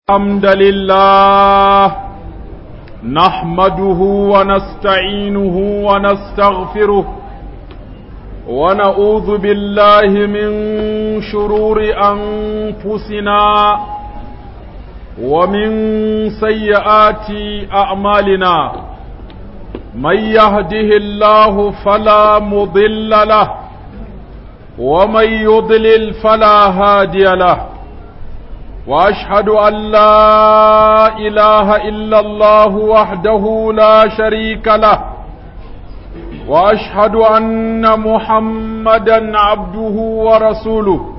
الحمد لله نحمده ونستعينه ونستغفره ونعوذ بالله من شرور أنفسنا ومن سيئات أعمالنا من يهده الله فلا مضل له ومن يضلل فلا هادي له واشهد ان لا اله الا الله وحده لا شريك له واشهد ان محمدا عبده ورسوله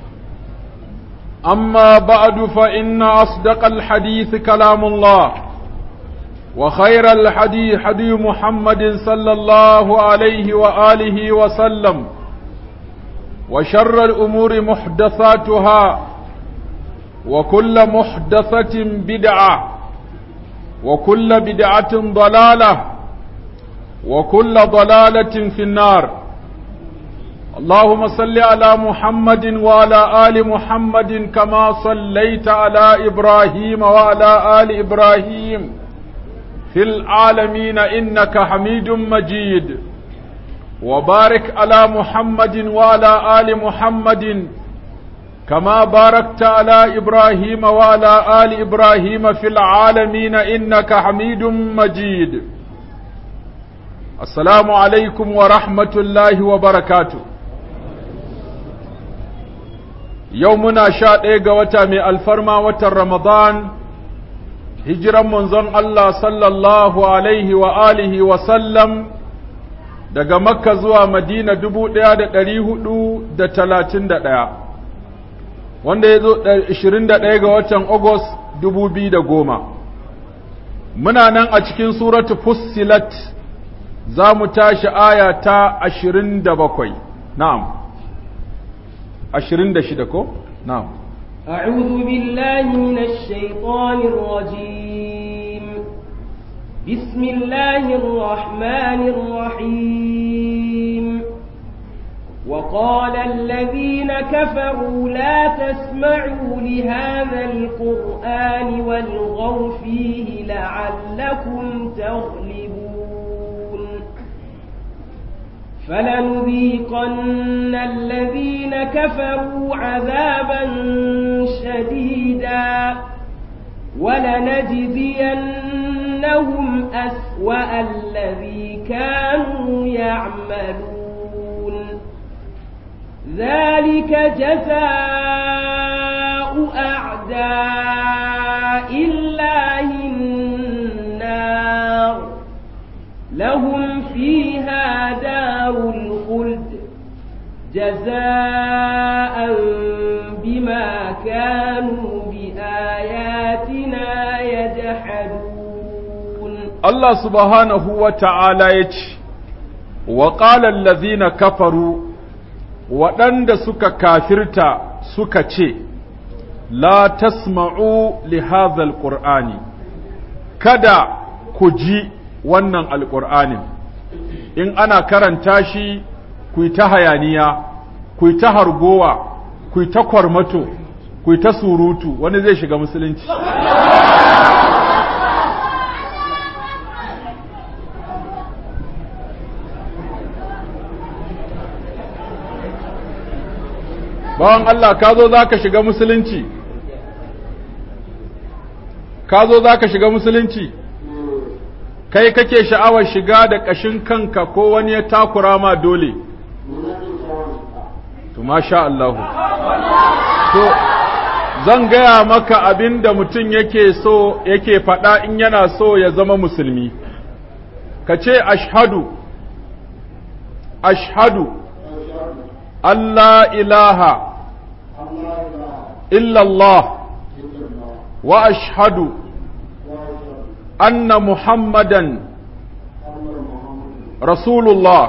اما بعد فان اصدق الحديث كلام الله وخير الحديث حديث محمد صلى الله عليه واله وسلم وشر الامور محدثاتها وكل محدثة بدعة وكل بدعة ضلالة وكل ضلالة في النار اللهم صل على محمد وعلى آل محمد كما صليت على إبراهيم وعلى آل إبراهيم في العالمين إنك حميد مجيد وبارك على محمد وعلى آل محمد كما باركت على إبراهيم وعلى آل إبراهيم في العالمين إنك حميد مجيد السلام عليكم ورحمة الله وبركاته يومنا شاء إيغا وتامي الفرما وتر رمضان هجرا منزون الله صلى الله عليه وآله وسلم daga makka zuwa madina dubu ɗaya da ɗari hudu da talatin da ɗaya wanda ya zo 21 ga watan Agust 2010 muna nan a cikin suratu fussilat za mu tashi aya ta 27 na'am 26 ko na'am أعوذ بالله من الشيطان الرجيم بسم الله الرحمن الرحيم وقال الذين كفروا لا تسمعوا لهذا القرآن والغوا فيه لعلكم تغلبون فلنذيقن الذين كفروا عذابا شديدا ولنجزينهم أسوأ الذي كانوا يعملون ذلك جزاء أعداء الله النار لهم فيها دار الخلد جزاء بما كانوا بآياتنا يجحدون الله سبحانه وتعالى يتش وقال الذين كفروا waɗanda suka kafirta suka ce, La tasma'u li hadhal qur'ani kada ku ji wannan alƙur'anin, in ana karanta shi ku ta hayaniya, ku ta hargowa, ku ta kwarmato, ku ta surutu, wani zai shiga musulunci. bawan Allah ka zo za ka shiga musulunci ka zo za ka shiga musulunci kai kake sha'awar shiga da ƙashin kanka ko wani ya takura ma dole to masha Allahu to zan gaya maka abin da mutum yake so yake faɗa in yana so ya zama musulmi ka ce ashhadu ashhadu Allah ilaha إلا الله وأشهد أن محمدا رسول الله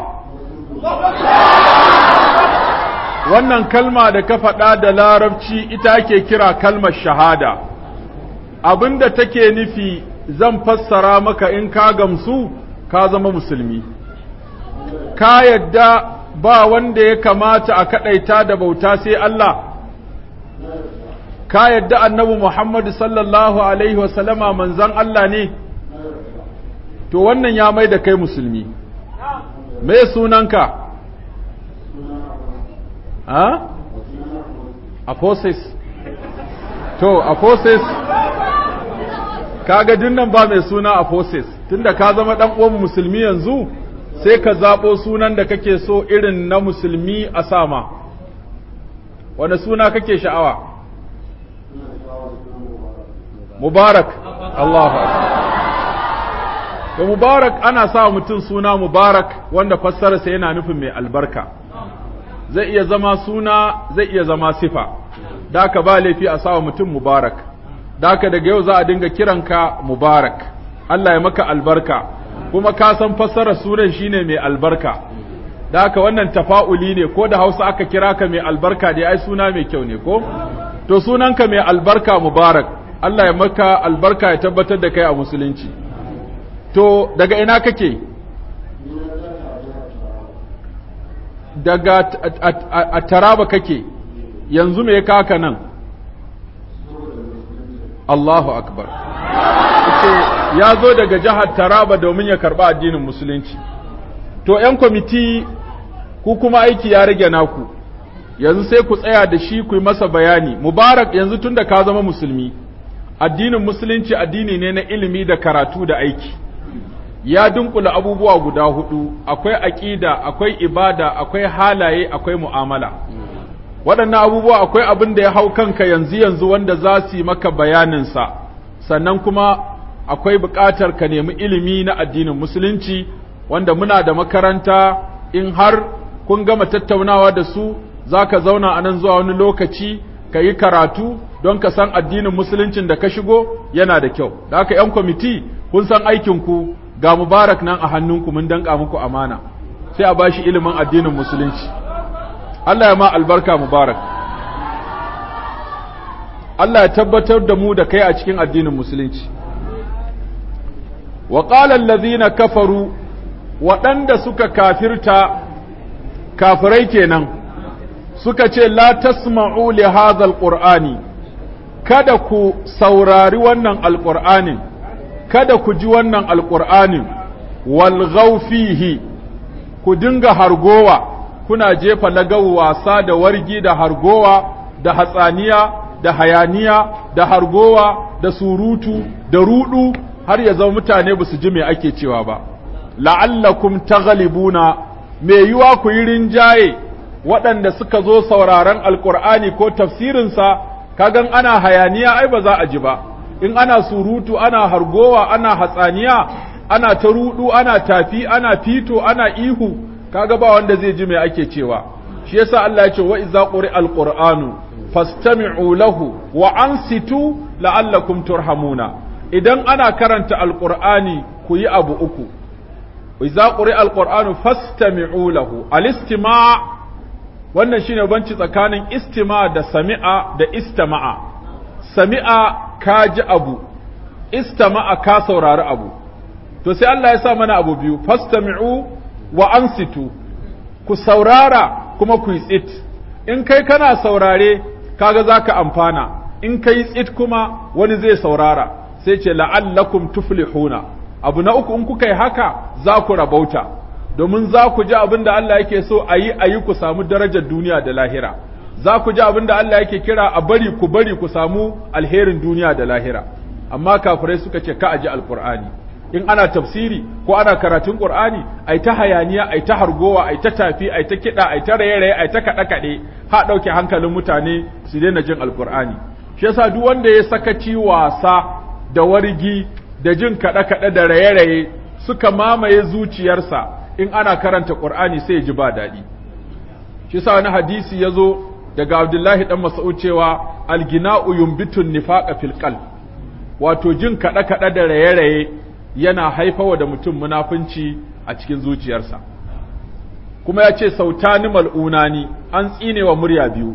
wannan kalma da ka faɗa da larabci ita ake kira kalmar shahada abinda take nufi zan fassara maka in ka gamsu ka zama musulmi ka yadda ba wanda ya kamata a kaɗaita da bauta sai Allah ka yadda annabi Muhammad sallallahu alaihi wasallama manzan Allah ne to wannan ya mai da kai musulmi me sunanka ha apostles to apostles kaga dinnan ba mai suna apostles tunda ka zama dan uwan musulmi yanzu sai ka zabo sunan da kake so irin na musulmi a sama wanda suna kake sha'awa mubarak Allahu da mubarak ana sa mutum suna mubarak wanda fassararsa yana nufin mai albarka zai iya zama suna zai iya zama sifa da ka ba laifi a sa mutum mubarak da ka daga yau za a dinga kiranka mubarak Allah ya maka albarka kuma ka san fassarar sunan shine mai albarka da haka wannan tafa'uli ne ko da Hausa aka kira ka mai albarka dai ai suna mai kyau ne ko to sunanka mai albarka mubarak Allah ya maka albarka ya tabbatar da kai a musulunci to daga ina kake daga a taraba kake yanzu me kaka nan Allahu akbar ya zo daga jihar taraba domin ya karba addinin musulunci to 'yan kwamiti ku kuma aiki ya rage naku yanzu sai ku tsaya da shi ku yi masa bayani mubarak yanzu tun da ka zama musulmi addinin musulunci addini ne na ilimi da karatu da aiki ya dunkula abubuwa guda hudu akwai aƙida akwai ibada akwai halaye akwai mu'amala waɗannan abubuwa akwai abin da ya hau kanka yanzu yanzu wanda za su yi maka bayaninsa sannan kuma akwai buƙatar ka nemi ilimi na addinin musulunci wanda muna da makaranta in har kun gama tattaunawa da su za ka zauna a nan zuwa wani lokaci ka yi karatu don ka san addinin musuluncin da ka shigo yana da kyau da haka 'yan kwamiti kun san aikinku ga mubarak nan a hannunku mun danka muku amana sai a bashi ilimin addinin musulunci Allah ya ma albarka mubarak Allah ya tabbatar da mu da kai a cikin addinin musulunci wa qala allazina kafaru waɗanda suka kafirta kafirai kenan suka ce la tasma'u li hadha alqur'ani kada ku saurari wannan alqur'anin kada ku ji wannan alƙur'anin walgau fihi ku dinga hargowa kuna jefa lagawu wasa da wargi da hargowa da hatsaniya da hayaniya da hargowa da surutu da rudu har ya zama mutane ba su ji me ake cewa ba la'allakum taghlibuna me yiwa ku yi rinjaye waɗanda suka zo sauraron alƙur'ani ko tafsirinsa kagan ana hayaniya ai ba za a ji ba in ana surutu ana hargowa ana hatsaniya ana ta rudu ana tafi ana fito ana ihu kaga ba wanda zai ji me ake cewa shi yasa Allah ya ce wa idza quri alquranu fastami'u lahu wa ansitu la'allakum turhamuna idan ana karanta alqur'ani ku yi abu uku idza quri alquranu fastami'u lahu alistima' wannan shine banci tsakanin istima da sami'a da istama'a sami'a ka ji abu istama'a ka saurari abu to sai Allah ya sa mana abu biyu fastami'u wa ansitu ku saurara kuma ku yi tsit in kai kana saurare kaga zaka amfana in kai tsit kuma wani zai saurara sai ce la'allakum tuflihuna abu na uku in kuka yi haka za ku rabauta domin za ku ji abin da Allah yake so a yi a yi ku samu darajar duniya da lahira za ku ji abin da Allah yake kira a bari ku bari ku samu alherin duniya da lahira amma kafirai suka ce ka aji alkur'ani in ana tafsiri ko ana karatun qur'ani ai ta hayaniya ai ta hargowa ai ta tafi ai ta kida ai ta raye-raye ai ta kada kade ha dauke hankalin mutane su daina jin alkur'ani shi yasa duk wanda ya sakaci wasa da wargi da jin kada kada da raye-raye suka mamaye zuciyarsa in ana karanta qur'ani sai ya ji ba daɗi shi yasa wani hadisi ya zo daga Abdullahi dan Mas'ud cewa algina'u yumbitun nifaqa fil qalb wato jin kada kada da raye-raye yana haifawa da mutum munafunci a cikin zuciyarsa kuma ya ce sautani mal'unani an tsine wa murya biyu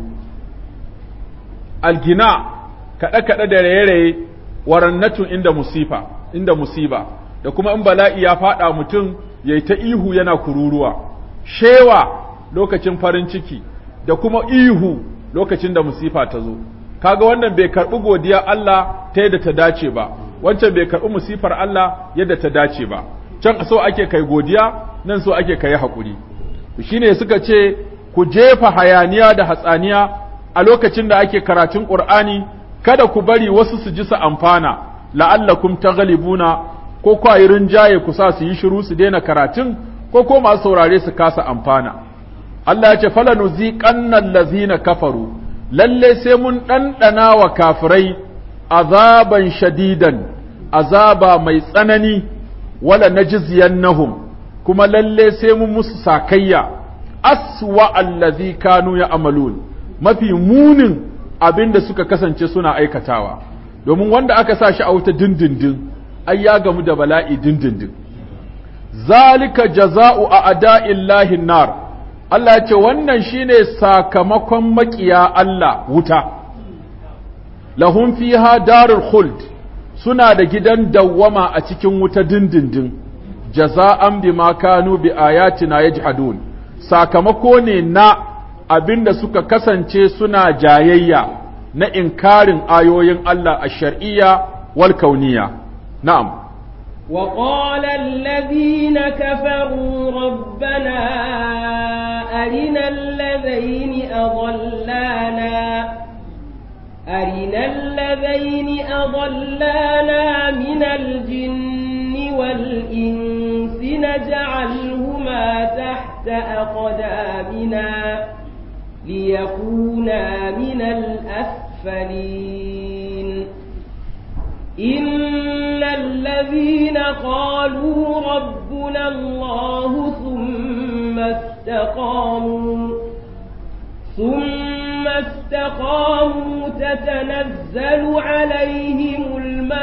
algina kada kada da raye-raye warannatun inda musifa inda musiba da kuma in bala'i ya fada mutum yayi ta ihu yana kururuwa shewa lokacin farin ciki da kuma ihu lokacin da musifa ta zo kaga wannan bai karɓi godiya Allah ta yadda ta dace ba wancan bai karɓi musifar Allah yadda ta dace ba can so ake kai godiya nan so ake kai haƙuri shine suka ce ku jefa hayaniya da hatsaniya a lokacin da ake karatun Qur'ani kada ku bari wasu su ji su amfana la'allakum taghlibuna ko kwayi rinjaye ku sa su yi shiru su daina karatun ko ko masu saurare su kasa amfana Allah ya ce falanuziqanna allazina kafaru lalle sai mun ɗanɗana wa kafirai azaban shadidan azaba mai tsanani wala najziyannahum kuma lalle sai mun musu sakayya aswa allazi kanu ya'malun mafi munin abinda suka kasance suna aikatawa domin wanda aka sa shi a wuta dindindin ai ya gamu da bala'i dindindin zalika jaza'u a ada'illahi nar Allah ya ce wannan shine sakamakon makiya Allah wuta lahum fiha darul khuld suna da gidan dawwama a cikin wuta dindindin jaza'an bima kanu bi ayatina yajhadun sakamako ne na abinda suka kasance suna jayayya na inkarin ayoyin Allah a shar'iyya wal kauniya na'am وقال الذين كفروا ربنا أرنا الذين أضلانا أرنا الذين أضلانا من الجن والإنس نجعلهما تحت أقدامنا ليكونا من الأسفلين إن الذين قالوا ربنا الله ثم استقاموا ثم استقاموا تتنزل عليهم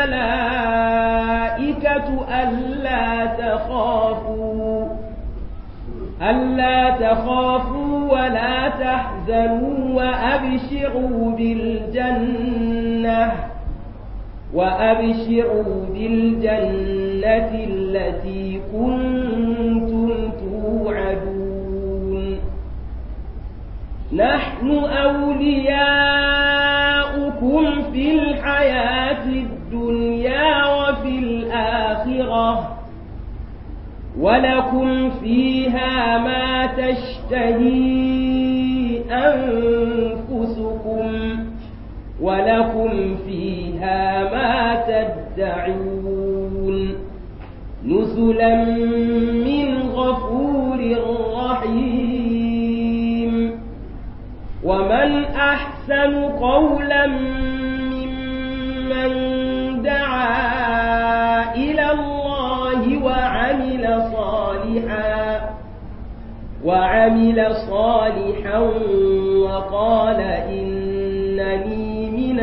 الملائكة ألا تخافوا ألا تخافوا ولا تحزنوا وأبشروا بالجنة وأبشروا بالجنة التي كنتم توعدون نحن أولياؤكم في الحياة الدنيا وفي الآخرة ولكم فيها ما تشتهي أنفسكم ولكم فيها ما تدعون نزلا من غفور رحيم ومن أحسن قولا ممن دعا إلى الله وعمل صالحا وعمل صالحا وقال إنني من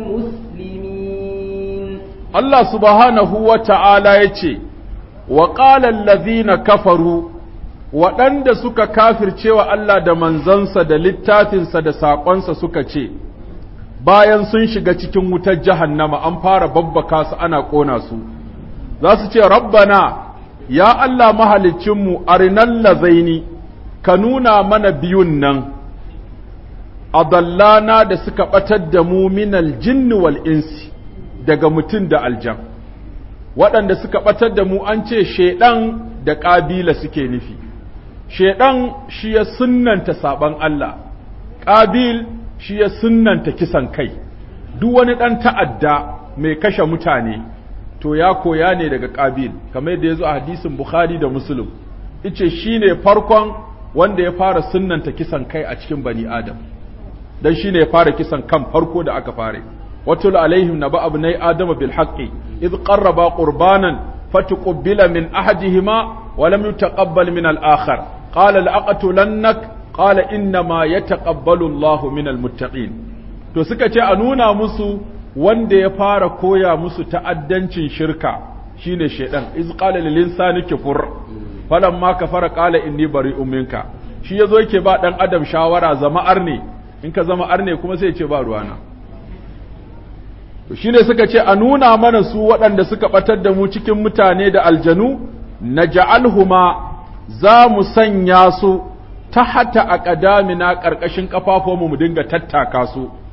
المسلمين Allah subhanahu wa ta'ala ya ce, Wa ƙalan lazina kafaru, waɗanda suka kafircewa Allah da manzansa da littafinsa da saƙonsa suka ce, bayan sun shiga cikin wutar jahannama an fara babbaka su ana ƙona su, za su ce, Rabbana, ya Allah mahalicinmu, arinan lazaini, ka nuna mana biyun nan, adallana da suka ɓatar da mu minal jinni wal insi. daga mutum da aljan waɗanda suka ɓatar da mu an ce shaiɗan da ƙabila suke nufi shaiɗan shi ya sunnanta saɓan Allah ƙabil shi ya sunnanta kisan kai duk wani ɗan ta'adda mai kashe mutane to ya koya ne daga ƙabil kamar yadda ya zo a hadisin bukhari da muslim ice shi ne farkon wanda ya fara sunnanta kisan kai a cikin bani adam don shi ne ya fara kisan kan farko da aka fara واتل عليهم نبأ ابني آدم بالحق إذ قربا قربانا فتقبل من أحدهما ولم يتقبل من الآخر قال لأقتلنك قال إنما يتقبل الله من المتقين to suka ce a nuna musu wanda ya fara koya musu ta'addancin shirka shine shaidan iz qala lil insani kufur falamma kafara qala inni bari'un minka shi yazo yake ba dan adam shawara zama arne in ka zama arne kuma sai ya ce ba ruwana to shine suka ce a nuna mana su waɗanda suka ɓatar da mu cikin mutane da aljanu na ja'alhuma za mu sanya su ta hata a ƙadamina ƙarƙashin ƙafafuwanmu mu dinga tattaka su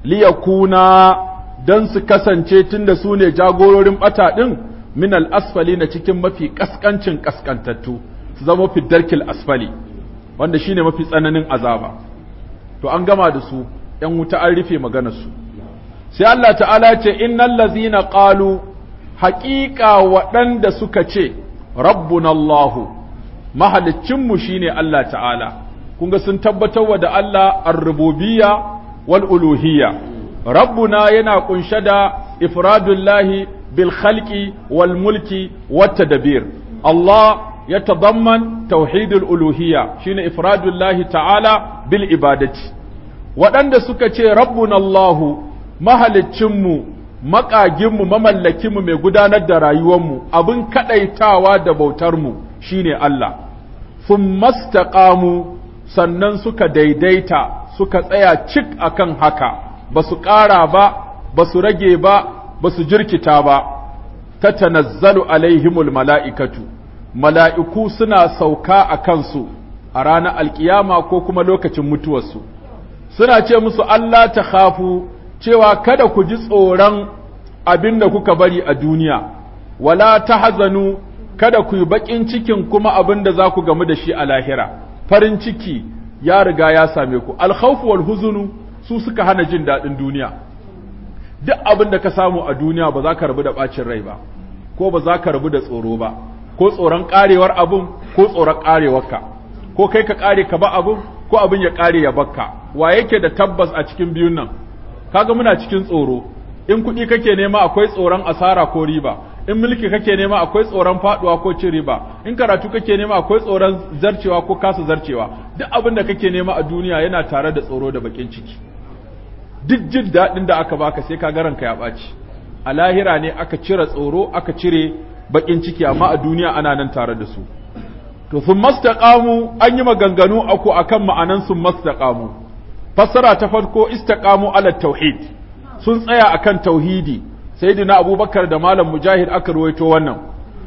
liyakuna dan su kasance tunda su ne jagororin bata din min al-asfali na cikin mafi kaskancin kaskantattu su zama fi darkil asfali wanda shine mafi tsananin azaba to an gama da su ‘yan wuta an rufe maganarsu sai Allah ta'ala ce innal lazina qalu haƙiƙa waɗanda suka ce rabbuna Allahu mahalicinmu shine Allah ta'ala kun ga sun tabbatar wa da Allah ar-rububiyya wal uluhiyya rabbuna yana kunshe da ifradullahi bil khalqi wal mulki wat tadbir Allah يتضمن توحيد الألوهية شين إفراد الله تعالى بالعبادة waɗanda suka ce rabbun Allahu mahalicinmu maƙaginmu mamallakinmu mai gudanar da rayuwarmu abin kaɗaitawa da bautarmu shine Allah sun mastaƙamu sannan suka daidaita suka tsaya cik akan haka ba su ƙara ba ba su rage ba ba su jirkita ba ta tanazzalu alaihimul mala'ikatu mala'iku suna sauka a kansu a ranar alkiyama ko kuma lokacin mutuwarsu suna ce musu Allah ta khafu cewa kada ku ji tsoron abin da kuka bari a duniya wala ta hazanu kada ku yi baƙin cikin kuma abin da za ku gamu da shi a lahira farin ciki ya riga ya same ku alkhawfu wal huzunu su suka hana jin daɗin duniya duk abin da ka samu a duniya ba za ka rabu da ɓacin rai ba ko ba za ka rabu da tsoro ba ko tsoron ƙarewar abin ko tsoron ƙarewarka ko kai ka ƙare ka ba abin ko abin ya ƙare ya bakka wa yake da tabbas a cikin biyun nan kaga muna cikin tsoro in kuɗi kake nema akwai tsoron asara ko riba in mulki kake nema akwai tsoron faɗuwa ko cin riba in karatu kake nema akwai tsoron zarcewa ko kasa zarcewa duk abin da kake nema a duniya yana tare da tsoro da bakin ciki duk jin daɗin da aka baka sai ka garanka ya ɓaci a lahira ne aka cire tsoro aka cire bakin ciki amma a duniya ana nan tare da su to sun mastaqamu an yi maganganu aku akan ma'anan sun mastaqamu fassara ta farko istaqamu ala tauhid sun tsaya akan tauhidi sayyidina abubakar da malam mujahid aka ruwaito wannan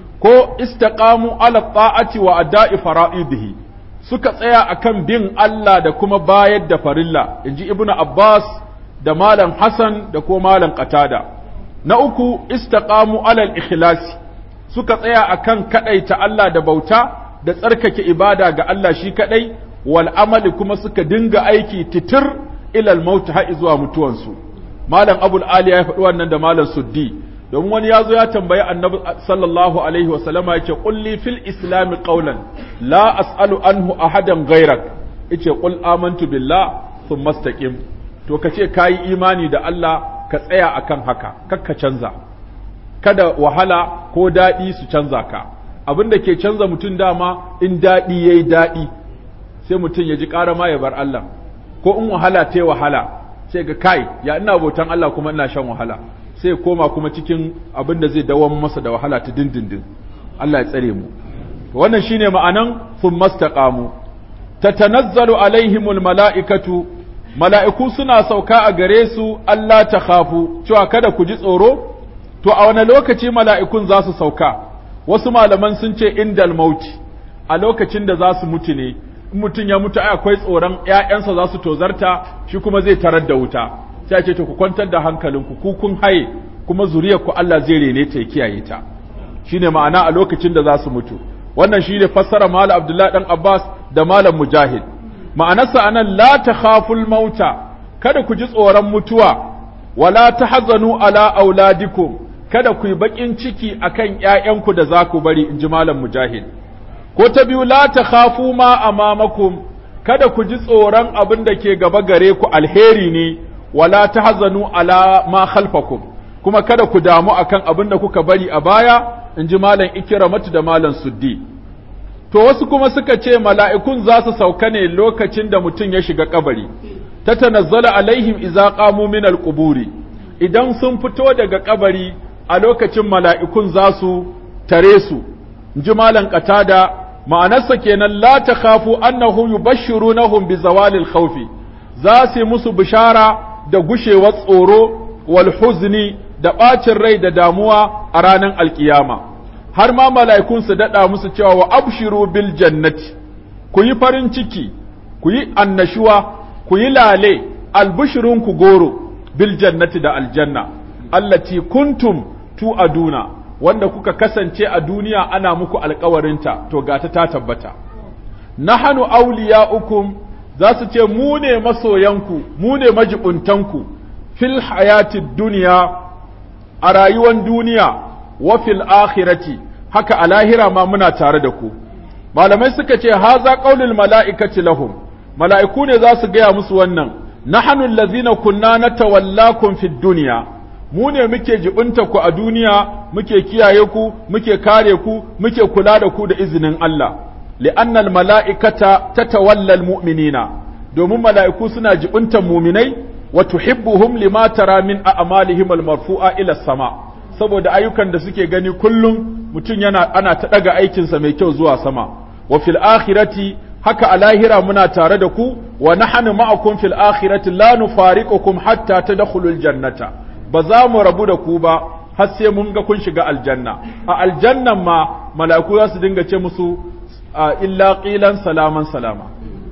ko istaqamu ala ta'ati wa ada'i fara'idihi suka tsaya akan bin Allah da kuma bayar da farilla inji ibnu abbas da malam hasan da ko malam qatada na uku istaqamu ala al-ikhlasi suka tsaya akan kadaita Allah da bauta da tsarkake ibada ga Allah shi kadai wal amali kuma suka dinga aiki titir ilal maut har zuwa mutuwansu malam abul ali ya faɗi wannan da malam suddi domin wani ya zo ya tambayi annabi sallallahu alaihi wasallama yace qulli fil islam qawlan la as'alu anhu ahadan ghairak yace qul amantu billah thumma istaqim to kace kayi imani da Allah ka tsaya akan haka kakka canza kada wahala ko daɗi su canza ka abin da ke canza mutum dama in daɗi ya yi daɗi sai mutum ya ji ƙara ma ya bar Allah ko in wahala ta wahala sai ga kai ya ina bautan Allah kuma ina shan wahala sai koma kuma cikin abin da zai dawon masa da wahala ta dindindin Allah ya tsare mu wannan shine ma'anan sun mastaqamu tatanazzalu alaihimul mala'ikatu mala'iku suna sauka a gare su Allah ta khafu cewa kada ku ji tsoro to a wani lokaci mala'ikun za su sauka wasu malaman sun ce indal mauti a lokacin da za su mutu ne in mutum ya mutu ai akwai tsoron ‘ya'yansa za su tozarta shi kuma zai tarar da wuta sai ce to ku kwantar da hankalinku ku kun haye kuma zuriyar ku Allah zai rene ta ya kiyaye ta shine ma'ana a lokacin da za su mutu wannan shine fassara malam Abdullahi dan Abbas da malam Mujahid ma'anarsa anan la takhaful mauta kada ku ji tsoron mutuwa wala tahzanu ala auladikum kada ku yi baƙin ciki akan ’ya'yanku da za ku bari in ji Malam Mujahid. Ko ta biyu, la ta khafu ma amamakum, kada ku ji tsoron abin da ke gaba gare ku alheri ne, wala ta hazanu ala ma khalfakum, kuma kada ku damu akan abin da kuka bari a baya, in ji Malam Ikiramatu da Malam Suddi. To wasu kuma suka ce mala'ikun za su sauka ne lokacin da mutum ya shiga kabari, ta tanazzala alaihim iza qamu min al idan sun fito daga kabari a lokacin mala'ikun za su tare su, ji malan ƙatada, ma'anarsa kenan la ta kafu annahu yubashshiru nahum bi zawalil khawfi za su yi musu bishara da gushewar tsoro wal huzni da ɓacin rai da damuwa a ranar alkiyama. Har ma mala'ikun su daɗa musu cewa wa abshiru bil jannati, ku yi farin ciki, ku yi annashuwa, ku yi lale, albishirinku goro, bil jannati da aljanna allati kuntum tu'aduna wanda kuka kasance a duniya ana muku alkawarinta to gata ta tabbata nahanu awliya'ukum za su ce mu ne masoyanku mu ne majibuntanku fil hayatid duniya a rayuwar duniya wa fil akhirati haka a lahira ma muna tare da ku malamai suka ce haza qaulul mala'ikati lahum mala'iku ne za su gaya musu wannan nahnu allazina kunna natawallakum fid dunya mu ne muke jibinta ku a duniya muke kiyaye ku muke kare ku muke kula da ku da izinin Allah li'annal mala'ikata tatawalla almu'minina domin mala'iku suna jibintan muminai wa tuhibbuhum lima tara min a'malihim almarfu'a ila sama saboda ayyukan da suke gani kullum mutum yana ana ta daga aikinsa mai kyau zuwa sama wa fil akhirati haka a lahira muna tare da ku wa nahnu ma'akum fil akhirati la nufariqukum hatta tadkhulul jannata ba za mu rabu da ku ba har sai mun ga kun shiga aljanna a aljannan ma mala'iku za su dinga ce musu illa qilan salaman salama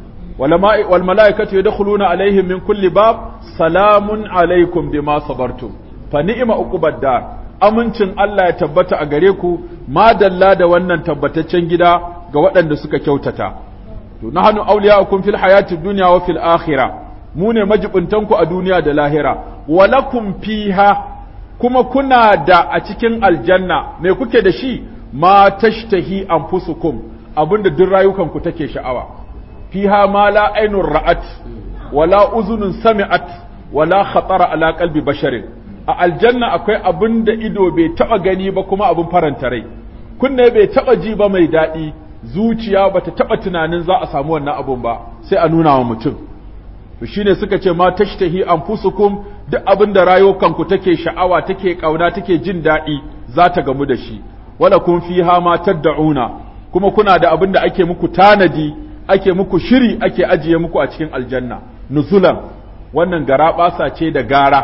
wal mala'ikatu yadkhuluna alaihim min kulli bab salamun alaikum bima sabartum fa ni'ma uqubad dar amincin Allah ya tabbata a gare ku madalla da wannan tabbataccen gida ga waɗanda suka kyautata to nahnu awliya'ukum fil hayati dunya wa fil akhirah mu ne majibuntanku a duniya da lahira walakum fiha kuma kuna da a cikin aljanna me kuke da shi ma tashtahi anfusukum abinda duk rayukanku take sha'awa fiha ma la ainur ra'at wala uzunun sami'at wala khatara ala qalbi basharin a aljanna akwai abin da ido bai taba gani ba kuma abin faranta rai kunne bai taba ji ba mai daɗi zuciya bata taba tunanin za a samu wannan abun ba sai a nuna wa mutum to shine suka ce ma tashtahi anfusukum duk abin da rayukanku take sha'awa take kauna take jin daɗi za ta gamu da shi wala kun fiha ma tad'una kuma kuna da abin da ake muku tanadi ake muku shiri ake ajiye muku a cikin aljanna nuzulan wannan gara ce da gara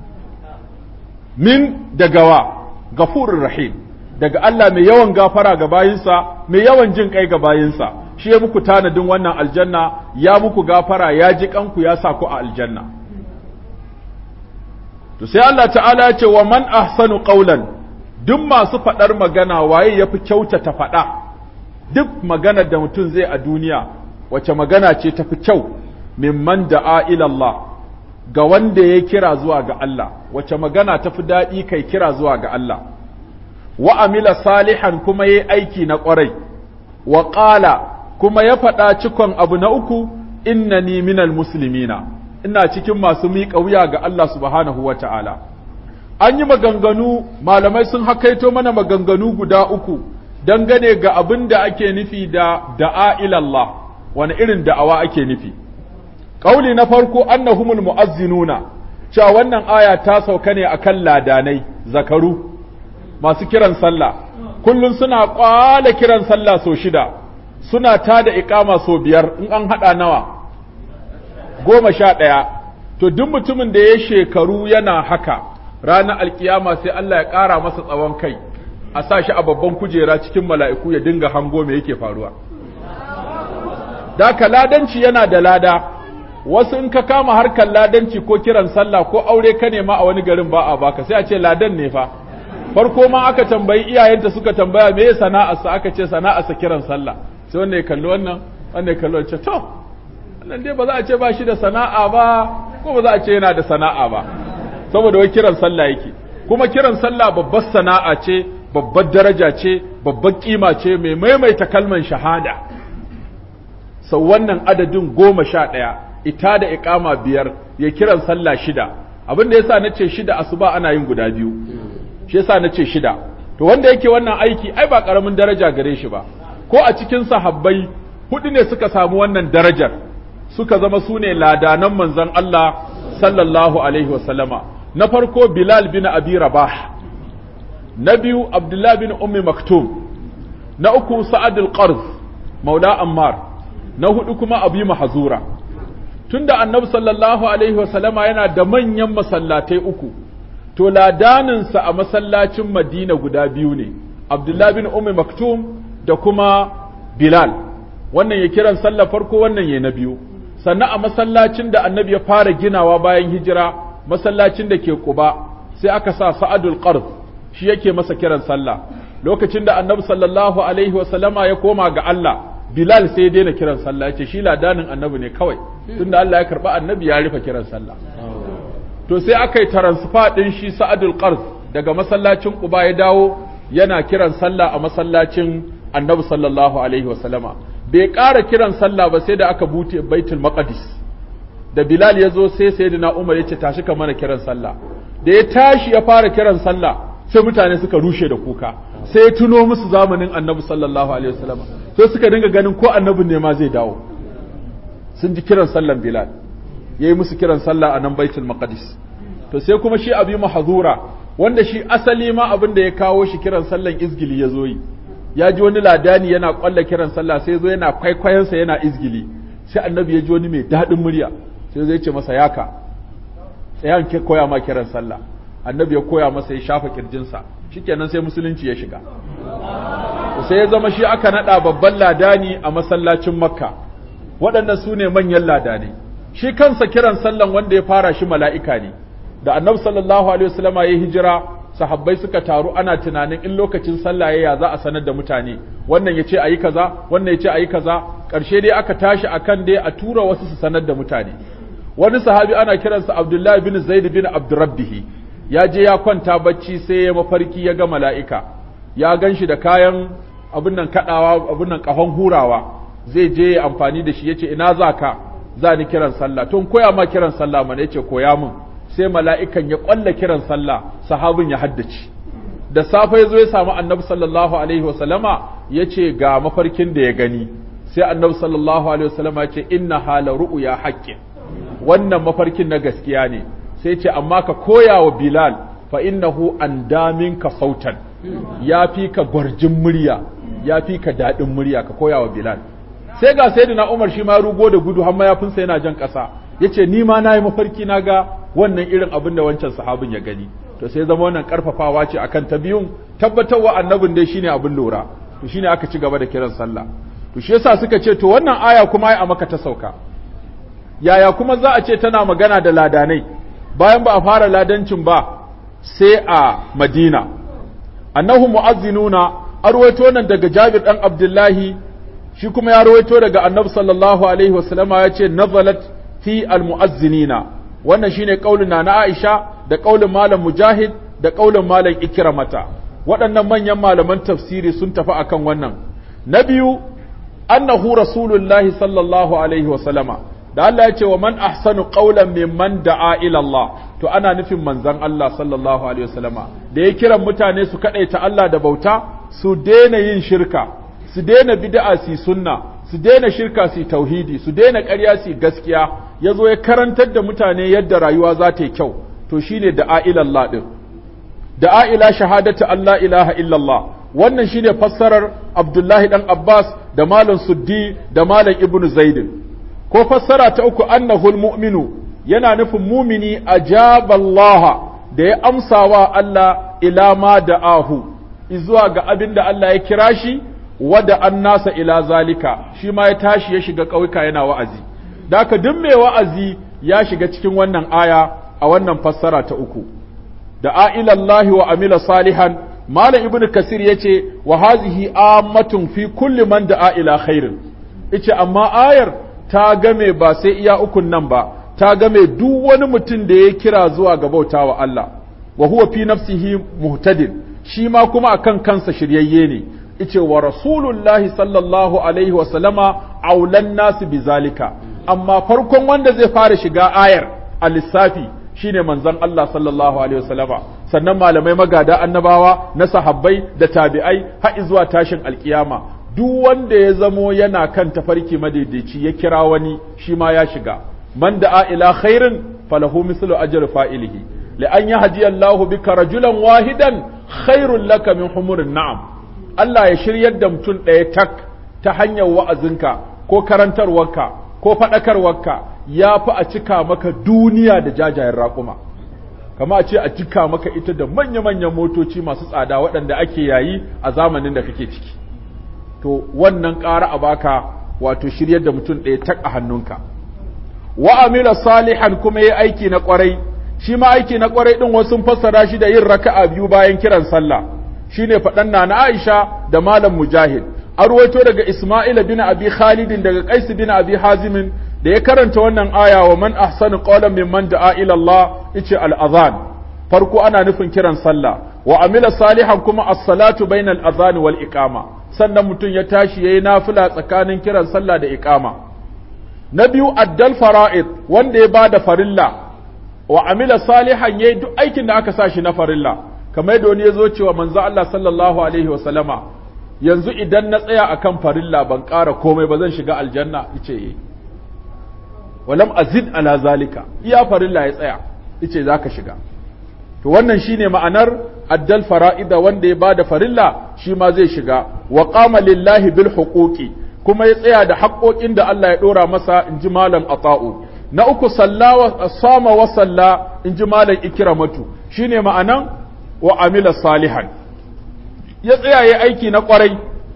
min daga wa gafurur rahim daga Allah mai yawan gafara ga bayinsa mai yawan jin kai ga bayinsa shi ya muku tanadin wannan aljanna ya muku gafara ya ji kanku ya sa ku a aljanna to sai Allah ta'ala ya ce wa man ahsanu qawlan duk masu faɗar magana waye yafi kyautata faɗa duk maganar da mutum zai a duniya wace magana ce tafi kyau mimman da'a ila Allah ga wanda ya kira zuwa ga Allah wace magana tafi daɗi kai kira zuwa ga Allah wa amila salihan kuma yayi aiki na ƙwarai wa qala kuma ya faɗa cikon abu na uku innani minal muslimina ina cikin masu miƙa wuya ga Allah subhanahu wa ta'ala an yi maganganu malamai sun hakaito mana maganganu guda uku dangane ga abin da ake nufi da da'a ilallah wani irin da'awa ake nufi ƙauli na farko annahumul mu'azzinuna cewa wannan aya ta sauka ne akan ladanai zakaru masu kiran sallah kullum suna kwala kiran sallah so shida suna ta da ikama so biyar in an haɗa nawa goma sha ɗaya to duk mutumin da ya shekaru yana haka ranar alkiyama sai Allah ya ƙara masa tsawon kai a sa shi a babban kujera cikin mala'iku ya dinga hango me yake faruwa da ladanci yana da lada wasu in ka kama harkar ladanci ko kiran sallah ko aure ka nema a wani garin ba a baka sai a ce ladan ne fa farko ma aka tambayi iyayenta suka tambaya me sana'arsa aka ce sana'arsa kiran sallah sai wanda ya kalli wannan wanda ya kalli wancan to wannan dai ba za a ce ba shi da sana'a ba ko ba za a ce yana da sana'a ba saboda wai kiran sallah yake kuma kiran sallah babbar sana'a ce babbar daraja ce babbar kima ce mai maimaita kalman shahada sau wannan adadin goma sha ɗaya ita da iƙama biyar ya kiran sallah shida abin da yasa nace shida asuba ana yin guda biyu shi yasa nace shida to wanda yake wannan aiki ai ba karamin daraja gare shi ba ko a cikin sahabbai hudu ne suka samu wannan darajar suka zama su ne ladanan manzon Allah sallallahu alaihi wasallama na farko Bilal bin Abi Rabah na biyu Abdullah bin Ummi Maktum na uku Sa'ad al-Qarz Maula Ammar na hudu kuma Abi Mahzura tunda Annabi sallallahu alaihi wasallama yana da manyan masallatai uku to ladaninsa a masallacin Madina guda biyu ne Abdullah bin Ummi Maktum da kuma Bilal wannan ya kiran sallar farko wannan ya na biyu sannan a masallacin da annabi ya fara ginawa bayan hijira masallacin da ke Quba sai aka sa Sa'adul Qard shi yake masa kiran sallah lokacin da Annabi sallallahu alaihi wa sallama ya koma ga Allah Bilal sai ya daina kiran sallah ya ce shi ladanin Annabi ne kawai tunda Allah ya karba Annabi ya rufe kiran sallah to sai aka yi transfer din shi Sa'adul Qard daga masallacin Quba ya dawo yana kiran sallah a masallacin Annabi sallallahu alaihi wa sallama bai ƙara kiran sallah ba sai da aka bute Baitul Maqdis da Bilal ya zo sai Sayyidina Umar ya ce tashi ka mana kiran sallah da ya tashi ya fara kiran sallah sai mutane suka rushe da kuka sai ya tuno musu zamanin Annabi sallallahu alaihi wa sallama sai suka dinga ganin ko Annabi ne ma zai dawo sun ji kiran sallan Bilal yayi musu kiran sallah a nan Baitul Maqdis to sai kuma shi Abi Mahzura wanda shi asali ma abin da ya kawo shi kiran sallan izgili ya zo yi ya ji wani ladani yana kwalla kiran sallah sai zo yana kwaikwayonsa yana izgili sai annabi ya ji wani mai daɗin murya sai zai ce masa yaka tsayan ke koya ma kiran sallah annabi ya koya masa ya shafa kirjinsa shikenan sai musulunci ya shiga sai ya zama shi aka nada babban ladani a masallacin makka waɗannan su ne manyan ladanai shi kansa kiran sallan wanda ya fara shi mala'ika ne da annabi sallallahu alaihi wasallam ya hijira sahabbai suka taru ana tunanin in lokacin sallah ya za a sanar da mutane wannan yace ayi kaza wannan yace ayi kaza karshe dai aka tashi akan dai a tura wasu su sanar da mutane wani sahabi ana kiransa Abdullahi bin Zaid bin Abdurrabbih ya je ya kwanta bacci sai ya mafarki ya ga mala'ika ya ganshi da kayan abin nan kadawa abin nan kahon hurawa zai je amfani da shi yace ina zaka za ni kiran sallah tun koya ma kiran sallah mana yace koya min sai mala'ikan ya ƙwalla kiran sallah sahabin ya haddace da safe ya zo ya samu annabi sallallahu alaihi wasallama ya ce ga mafarkin da ya gani sai annabi sallallahu alaihi wasallama ya ce inna hala ru'u ya haƙƙin wannan mafarkin na gaskiya ne sai ce amma ka koya wa bilal fa innahu an damin ka sautan ya fi ka gwarjin murya ya fi ka daɗin murya ka koya wa bilal sai ga sayyidina umar shi ma rugo da gudu har mayafinsa yana jan ƙasa yace ni ma nayi mafarki na ga wannan irin abin da wancan sahabin ya gani to sai zama wannan karfafawa ce akan ta biyun tabbatarwa annabin dai shine abin lura to shine aka ci gaba da kiran sallah to shi yasa suka ce to wannan aya kuma ai a maka ta sauka yaya kuma za a ce tana magana da ladanai bayan ba a fara ladancin ba sai a Madina annahu mu'azzinuna arwaito nan daga Jabir dan Abdullahi shi kuma ya rawaito daga Annabi sallallahu alaihi wasallama ya ce nazalat fi almu'azzinina wannan shine kaulin na Aisha da kaulin malam Mujahid da kaulin malam Ikramata waɗannan manyan malaman tafsiri sun tafi akan wannan na biyu annahu rasulullahi sallallahu alaihi wa sallama da Allah ya ce wa man ahsanu qawlan mimman da'a ila Allah to ana nufin manzon Allah sallallahu alaihi wa sallama da ya kiran mutane su kadaita Allah da bauta su daina yin shirka su daina bid'a su sunna su daina shirka su tauhidi su daina ƙarya su gaskiya ya zo ya karantar da mutane yadda rayuwa za ta yi kyau to shine da'a ilallah din da'a ila shahadatu Allah ilaha illallah wannan shine fassarar Abdullahi dan Abbas da Malam Suddi da Malam Ibn Zaid ko fassara ta uku annahul mu'minu yana nufin mumini ajaba Allah da ya amsawa Allah ila ma da'ahu zuwa ga abin da Allah ya kira shi wada an nasa ila zalika shi ma ya tashi ya shiga ƙauyuka yana wa'azi da haka duk mai wa'azi ya shiga cikin wannan aya a wannan fassara ta uku da a'ilallahi wa amila salihan malam ibnu kasir yace wa hazihi ammatun fi kulli man da'a ila khairin ice amma ayar ta game ba sai iya ukun nan ba ta game duk wani mutum da ya kira zuwa ga bautawa Allah wa huwa fi nafsihi muhtadin shi ma kuma akan kansa shiryayye ne ice wa rasulullahi sallallahu alaihi wa sallama aulan nasu bizalika amma farkon wanda zai fara shiga ayar a lissafi shine manzon Allah sallallahu alaihi wa sallama sannan malamai magada annabawa na sahabbai da tabi'ai har zuwa tashin alkiyama duk wanda ya zamo yana kan tafarki madaidaici ya kira wani shi ma ya shiga man da'a ila khairin falahu mislu ajri fa'ilihi li an yahdi Allahu bika rajulan wahidan khairul laka min humurin na'am Allah ya shiryar da mutum ɗaya tak ta hanyar wa'azinka ko karantarwarka ko faɗakarwarka ya fi a cika maka duniya da jajayen raƙuma kama a ce a cika maka ita da manya-manyan motoci masu tsada waɗanda ake yayi a zamanin da kake ciki to wannan ƙara a baka wato shiryar da mutum ɗaya tak a hannunka wa amila salihan kuma ya aiki na ƙwarai shi ma aiki na kwarai din wasu sun fassara shi da yin raka'a biyu bayan kiran sallah shine faɗan na na Aisha da Malam Mujahid an ruwaito daga Isma'il bin Abi Khalid daga Qais bin Abi Hazim da ya karanta wannan aya wa man ahsanu qawlan mimman da'a ila Allah yace al-adhan farko ana nufin kiran sallah wa amila salihan kuma as-salatu bainal adhan wal iqama sannan mutum ya tashi yayi nafila tsakanin kiran sallah da iqama na biyu addal fara'id wanda ya bada farilla wa amila salihan yayi duk aikin da aka sa shi na farilla kamar yadda wani ya zo cewa manzo Allah sallallahu alaihi wa sallama yanzu idan na tsaya akan farilla ban ƙara komai ba zan shiga aljanna yace eh walam azid ala zalika iya farilla ya tsaya yace zaka shiga to wannan shine ma'anar addal fara'ida wanda ya bada farilla shi ma zai shiga wa qama lillahi bil huquqi kuma ya tsaya da haƙoƙin da Allah ya dora masa inji malam ata'u na uku sallawa sama wa salla inji malam ikramatu shine ma'anan wa amila salihan ya tsaya ya aiki na kwarai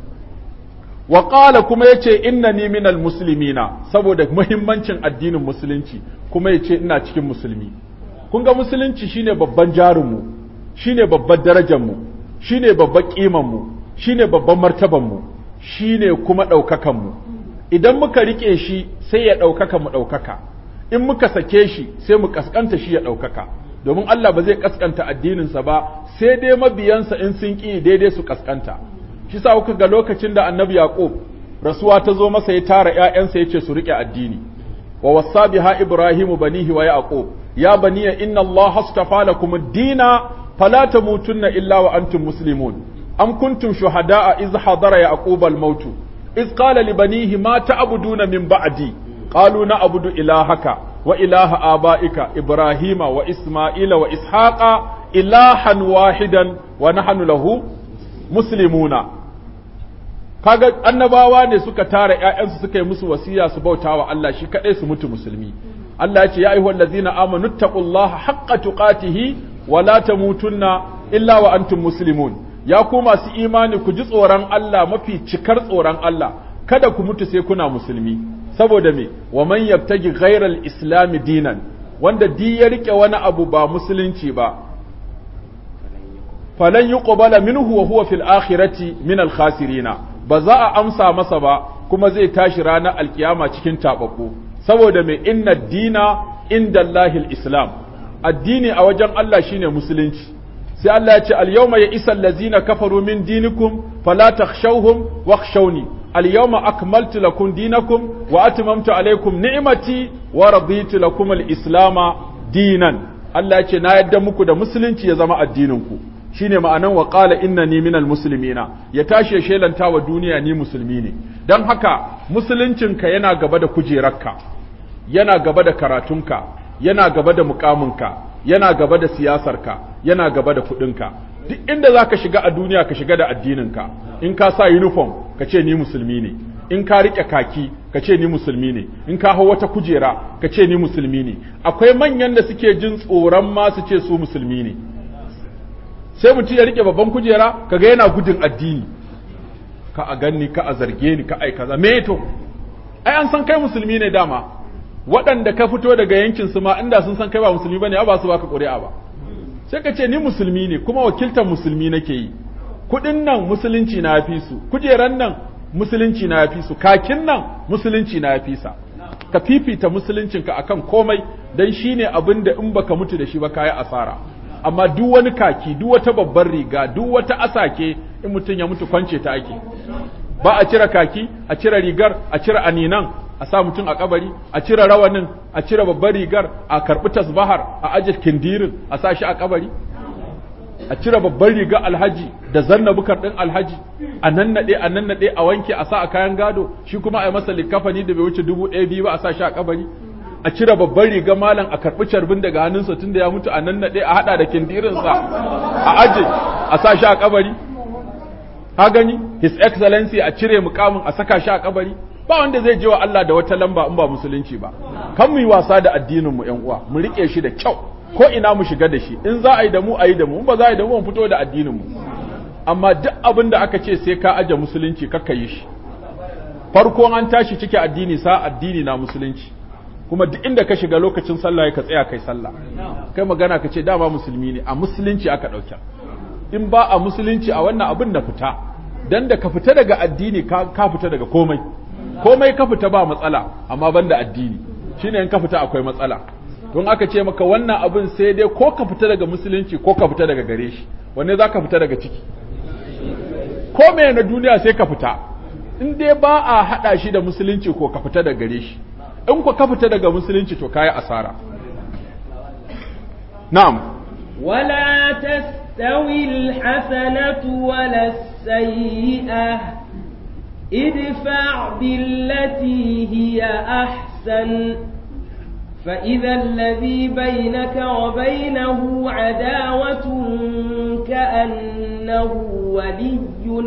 wa qala kuma yace innani minal muslimina saboda muhimmancin addinin musulunci kuma yace ina cikin musulmi kun ga musulunci shine babban jarinmu shine babban darajarmu shine babban ƙimanmu shine babban martabanmu shine kuma ɗaukakanmu idan muka riƙe shi sai ya ɗaukaka mu ɗaukaka in muka sake shi sai mu ƙasƙanta shi ya ɗaukaka domin Allah ba zai ƙasƙanta addininsa ba sai dai mabiyansa in sun ƙi daidai su ƙasƙanta shi sa kuka ga lokacin da annabi Yaqub rasuwa ta zo masa ya tara ƴaƴansa ya ce su riƙe addini wa wasa biha ibrahimu banihi wa yaqub يا بني إن الله اصطفى لكم الدين فلا تموتن إلا وأنتم مسلمون أم كنتم شهداء إذ حضر يعقوب الموت إذ قال لبنيه ما تعبدون من بعدي قالوا نعبد إلهك وإله آبائك إبراهيم وإسماعيل وإسحاق إلها واحدا ونحن له مسلمون kaga annabawa ne suka tara ƴaƴansu suka yi musu wasiya su bautawa Allah shi kadai su mutu musulmi Allah ya ce ya ayyuhal ladzina amanu taqullaha haqqa tuqatihi wa la tamutunna illa wa antum muslimun ya ku masu imani ku ji tsoron Allah mafi cikar tsoron Allah kada ku mutu sai kuna musulmi saboda me wa man yabtaji ghayral islam dinan wanda di ya rike wani abu ba musulunci ba falan yuqbala minhu wa huwa fil akhirati min al khasirina ba za a amsa masa ba kuma zai tashi ranar alkiyama cikin tababbu saboda mai inna dina inda Allahil Islam addini a wajen Allah shine musulunci sai Allah ya ce al-yawma ya isa allazina kafaru min dinikum fala takhshawhum wakhshawni al-yawma akmaltu lakum dinakum wa atmamtu alaykum ni'mati wa raditu lakum al-islama dinan Allah ya ce na yadda muku da musulunci ya zama addinin ku shine ma'anan wa qala innani minal muslimina ya tashi ya shelanta wa duniya ni musulmi ne dan haka musuluncinka yana gaba da kujerarka yana gaba da karatunka yana gaba da mukaminka yana gaba da siyasarka yana gaba da kudinka duk inda zaka shiga a duniya ka shiga da addininka in ka sa uniform ka ce ni musulmi ne in ka rike kaki ka ce ni musulmi ne in ka hau wata kujera ka ce ni musulmi ne akwai manyan da suke jin tsoron ma su ce su musulmi ne sai mutum ya rike babban kujera kaga yana gudun addini ka a ganni ka a zarge ni ka ai kaza me to ai an san kai musulmi ne dama waɗanda ka fito daga yankin su ma inda sun san kai ba musulmi bane ba su baka ƙuri'a ba sai ka ce ni musulmi ne kuma wakiltar musulmi nake yi kuɗin nan musulunci na fi su kujeran nan musulunci na fi su kakin nan musulunci na fi sa ka fifita musuluncinka akan komai dan shine abin da in baka mutu da shi ba kayi asara amma duk wani kaki duk wata babbar riga duk wata asake in mutum ya mutu kwance ta ake ba a cire kaki a cire rigar a cire aninan a sa mutum a kabari a cire rawanin a cire babbar rigar a karbi tasbahar a aje kindirin a sa shi a kabari a cire babbar rigar alhaji da zanna bukar din alhaji a nannade a nannade a wanke a sa a kayan gado shi kuma a yi masa likafani da bai wuce dubu ɗaya biyu ba a sa shi a kabari a cire babban riga malam a karɓi carbin daga hannunsa tun da ya mutu a nan naɗe a haɗa da kindirinsa a aje a sa shi a kabari ha gani his excellency a cire mukamin a saka shi a kabari ba wanda zai je wa Allah da wata lamba in ba musulunci ba kan mu yi wasa da addinin mu ƴan uwa mu rike shi da kyau ko ina mu shiga da shi in za a yi da mu a yi da mu in ba za a yi da mu mu fito da addinin mu amma duk abin da aka ce sai ka aje musulunci kakka yi shi farko an tashi cike addini sa addini na musulunci kuma duk inda ka shiga lokacin sallah ka tsaya kai sallah kai magana ka ce dama musulmi ne a musulunci aka ɗauka in ba a musulunci a wannan abin da fita dan da ka fita daga addini ka, ka fita daga komai komai ka fita ba matsala amma banda addini shine in ka fita akwai matsala don aka ce maka wannan abin sai dai ko ka fita daga musulunci ko ka fita daga gare shi wanne za ka fita daga ciki ko me na duniya sai ka fita in dai ba a haɗa shi da musulunci ko ka fita daga gare shi in ku ka fita daga musulunci to kayi asara na'am ولا تستوي الحسنة ولا السيئة ادفع بالتي هي أحسن فإذا الذي بينك وبينه عداوة كأنه ولي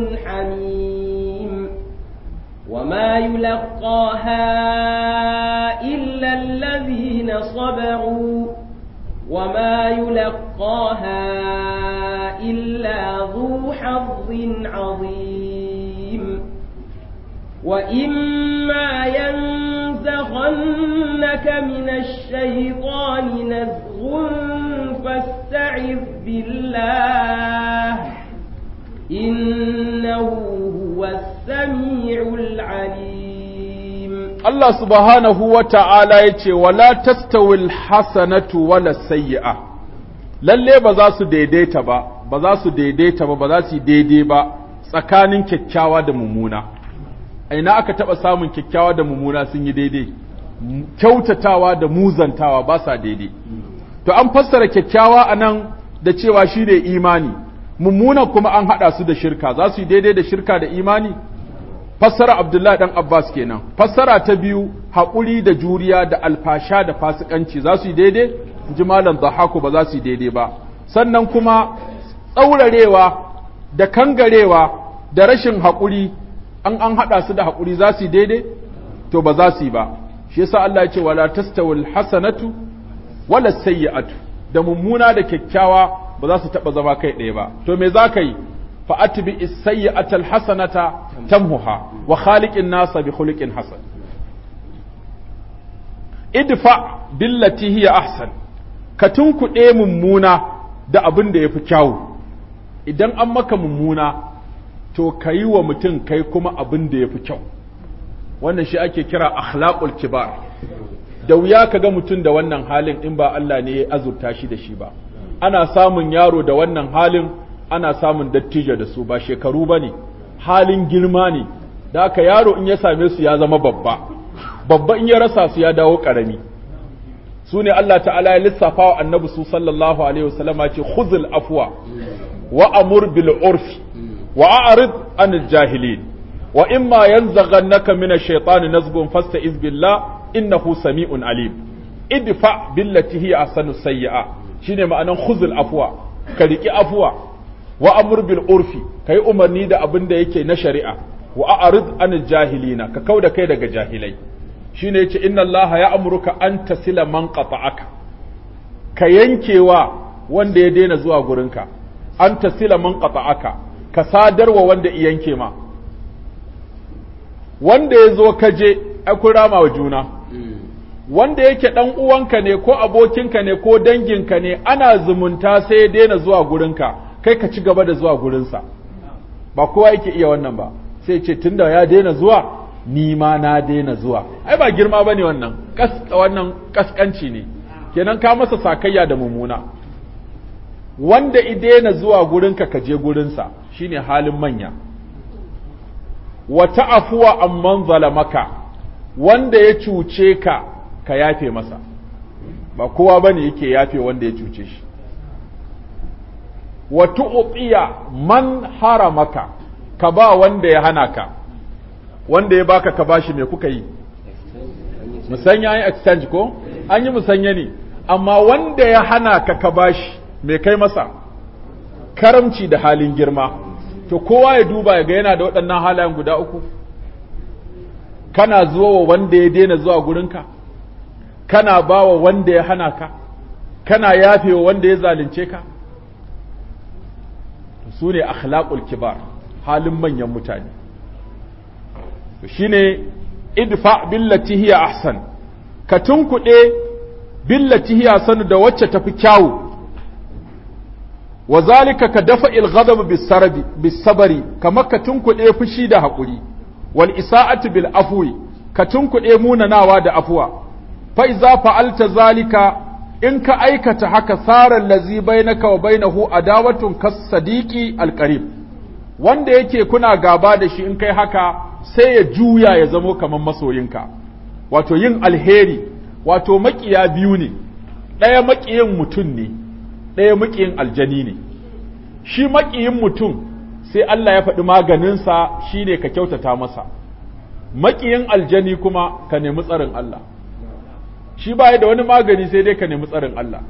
حميم وما يلقاها إلا الذين صبروا وما يلقاها إلا ذو حظ عظيم وإما ينزغنك من الشيطان نزغ فاستعذ بالله إنه هو السميع العليم Allah subhanahu wa ta'ala ya ce, Wala tastawil hasanatu wala sayyi'a, lalle ba za su daidaita ba, ba za su daidaita ba, ba za su yi daidai ba tsakanin kyakkyawa da mummuna. A ina aka taɓa samun kyakkyawa da mummuna sun yi daidai, kyautatawa da muzantawa ba sa daidai. To, an fassara kyakkyawa a nan da cewa shi ne imani, mummuna kuma an haɗa su da shirka, za su yi daidai da shirka da imani? fassara Abdullahi dan Abbas kenan fassara ta biyu haƙuri da juriya da alfasha da fasikanci za su yi daidai ji malam Dhahaku ba za su yi daidai ba sannan kuma tsaurarewa da kangarewa da rashin haƙuri an an haɗa su da haƙuri za su yi daidai to ba za su yi ba shi yasa Allah ya ce wala tastawil hasanatu wala sayyi'atu da mummuna da kyakkyawa ba za su taɓa zama kai ɗaya ba to me za ka yi فأتبع السيئة الحسنة تمهها وخالق الناس بخلق حسن ادفع بالتي هي أحسن كتنكو إيه ممونة da abin da ya fi kyawu idan an maka mummuna to ka yi wa mutum kai kuma abin da ya fi kyau wannan shi ake kira akhlaqul kibar da wuya ka ga mutum da wannan halin in ba Allah ne ya azurta shi da shi ba ana samun yaro da wannan halin ana samun dattijo da su ba shekaru ba ne halin girma ne da aka yaro in ya same su ya zama babba babba in ya rasa su ya dawo ƙarami su ne Allah ta'ala ya lissafa wa annabi su sallallahu alaihi wasallama ce khuzul afwa wa amur bil urfi wa a'rid anil jahilin wa imma yanzaghannaka min ash-shaytani nazghun fasta'iz billah innahu sami'un alim idfa billati hiya ahsanu sayyi'a shine ma'anan khuzul afwa ka riki afwa wa amur bil urfi kai umarni da abin da yake na shari'a wa a'rid anil jahilina ka kauda kai daga jahilai shine yace inna allaha ya'muruka an tasila man qata'aka ka yankewa wanda ya daina zuwa gurinka an tasila man qata'aka ka sadarwa wanda i yanke ma wanda ya zo ka je ai kun rama wa juna wanda yake dan uwanka ne ko abokinka ne ko danginka ne ana zumunta sai ya daina zuwa gurinka kai ka ci gaba da zuwa gurinsa ba kowa yake iya wannan ba sai ce tunda ya daina zuwa ni ma na daina zuwa ai ba girma bane wannan kas wannan kaskanci ne kenan ka masa sakayya da mumuna wanda i daina zuwa gurinka ka je gurinsa shine halin manya wa ta'afuwa amman zalamaka wanda ya cuce ka ka yafe masa ba kowa bane yake yafe wanda ya cuce shi wa tu'tiya man haramaka ka ba wanda ya hana ka wanda ya baka ka bashi me kuka yi musanya yin exchange ko an yi musanya ne amma wanda ya hana ka ka bashi me kai masa karamci da halin girma to kowa ya duba ya ga yana da waɗannan halayen guda uku kana zuwa wa wanda ya daina zuwa gurinka kana ba wa wanda ya hana ka kana yafe wa wanda ya zalunce ka su ne akhlaqul kibar halin manyan mutane shine idfa billati hiya ahsan ka tunkuɗe billati hiya sanu da wacce tafi kyawu wa zalika ka dafa ilghadab bisabari kamar ka tunkuɗe fushi da haƙuri wal isa'atu bil afwi ka tunkuɗe munanawa da afuwa fa iza fa'alta zalika in ka aikata haka sarar lazi bainaka wa bainahu adawatun kas sadiqi alqarib wanda yake kuna gaba da shi in kai haka sai ya juya ya zamo kamar masoyinka wato yin alheri wato makiya biyu ne ɗaya makiyin mutum ne ɗaya makiyin aljani ne shi makiyin mutum sai Allah ya faɗi maganinsa shine ka kyautata masa makiyin aljani kuma ka nemi tsarin Allah shi baya da wani magani sai dai ka nemi tsarin Allah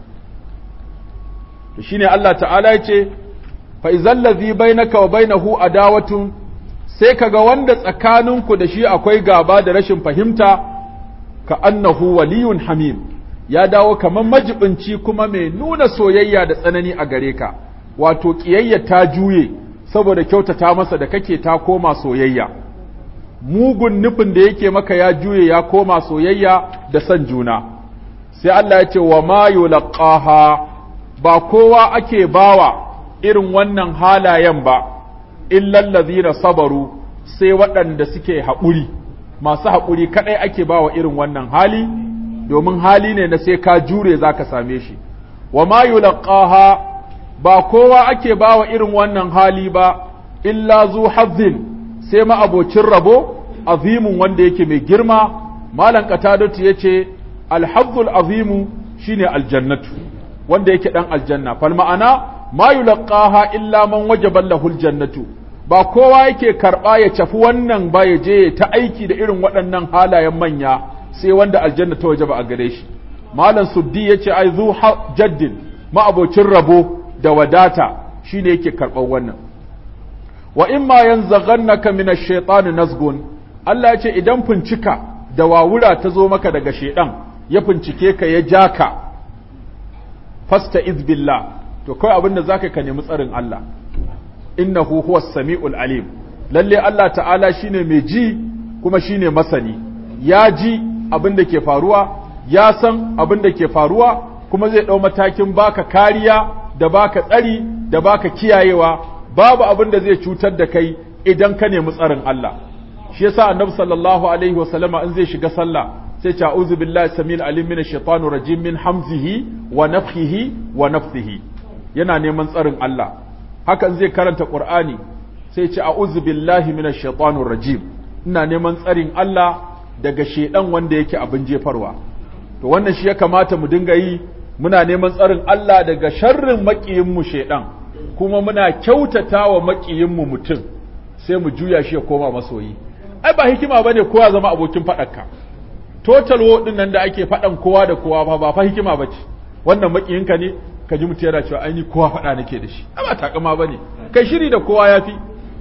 to shine Allah ta'ala ya ce fa izal ladhi bainaka wa bainahu adawatun sai kaga wanda tsakaninku da shi akwai gaba da rashin fahimta ka annahu waliyun hamim ya dawo kamar majibinci kuma mai nuna soyayya da tsanani a gare ka wato kiyayya ta juye saboda kyautata masa da kake ta koma soyayya mugun nufin da yake maka ya juye ya koma soyayya da son juna sai Allah ya ce wa ma yulqaha ba kowa ake bawa irin wannan halayen ba illal ladhina sabaru sai waɗanda suke haƙuri masu haƙuri kadai ake bawa irin wannan hali domin hali ne na sai ka jure zaka same shi wa ma yulqaha ba kowa ake bawa irin wannan hali ba illa zu hazzin sai ma abocin rabo azimun wanda yake mai girma malam qatadatu yace alhazzul azimu shine aljannatu wanda yake dan aljanna fal ma'ana ma yulqaha illa man wajaba lahu aljannatu ba kowa yake karba ya cafi wannan ba ya je ta aiki da irin waɗannan halayen manya sai wanda aljanna ta wajaba a gare shi malam suddi yace ai zu jaddin ma abocin rabo da wadata shine yake karɓar wannan wa imma yanzaghannaka min ash-shaytani nazgun Allah ya ce idan fincika da wawura ta zo maka daga shedan ya fincike ka ya ja ka fasta billah to kai abin da zaka ka nemi tsarin Allah innahu huwas samiul alim lalle Allah ta'ala shine mai ji kuma shine masani ya ji abin da ke faruwa ya san abin da ke faruwa kuma zai dau matakin baka kariya da baka tsari da baka kiyayewa babu abin da zai cutar da kai idan ka nemi tsarin Allah shi yasa annabi sallallahu alaihi wasallama in zai shiga sallah sai ce a'udhu billahi samil alim minash shaitanir rajim min hamzihi wa nafthihi wa nafthihi yana neman tsarin Allah hakan zai karanta qur'ani sai ce a'udhu billahi minash shaitanir rajim ina neman tsarin Allah daga shedan wanda yake abin jefarwa to wannan shi ya kamata mu dinga yi muna neman tsarin Allah daga sharrin makiyin mu shedan kuma muna kyautata wa makiyin mu mutum sai mu juya shi ya koma masoyi ai ba hikima bane kowa zama abokin faɗanka total wo din nan da ake faɗan kowa da kowa ba ba fa hikima bace wannan makiyinka ne ka ji mutum yana cewa ai ni kowa faɗa nake da shi ba takama bane kai shiri da kowa yafi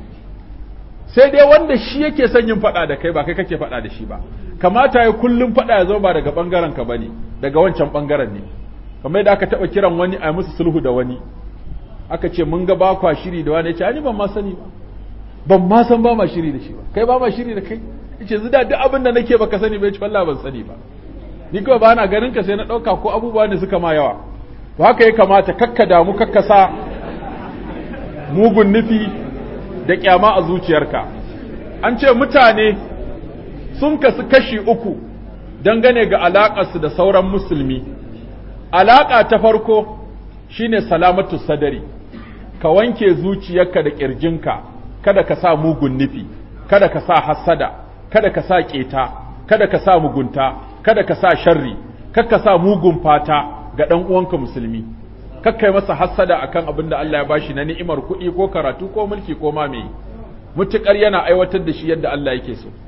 sai dai wanda shi yake son yin faɗa da kai ba kai kake faɗa da shi ba kamata ya kullum faɗa ya zama ba daga bangaren ka bane daga wancan bangaren ne kamar yadda aka taɓa kiran wani a musu sulhu da wani aka ce mun ga ba kwa shiri da wani ya ce ani ban ma sani ba ban ma san ba ma shiri da shi ba kai ba ma shiri da kai yace zida duk abin da nake baka sani ba yace wallahi ban sani ba ni kawai ba na ganin ka sai na dauka ko abubuwa ne suka ma yawa to haka ya kamata kakka damu kakka sa mugun nufi da kyama a zuciyarka an ce mutane sun kasu kashi uku dangane ga alaƙarsu da sauran musulmi alaƙa ta farko shine salamatu sadari ka wanke zuciyarka da ƙirjinka kada ka sa mugun nufi kada ka sa hassada kada ka sa keta kada ka sa mugunta kada ka sa sharri kada ka sa mugun fata ga dan uwanka musulmi kakkai masa hassada akan abin da Allah ya bashi na ni'imar kuɗi ko karatu ko mulki ko ma me mutukar yana aiwatar da shi yadda Allah yake so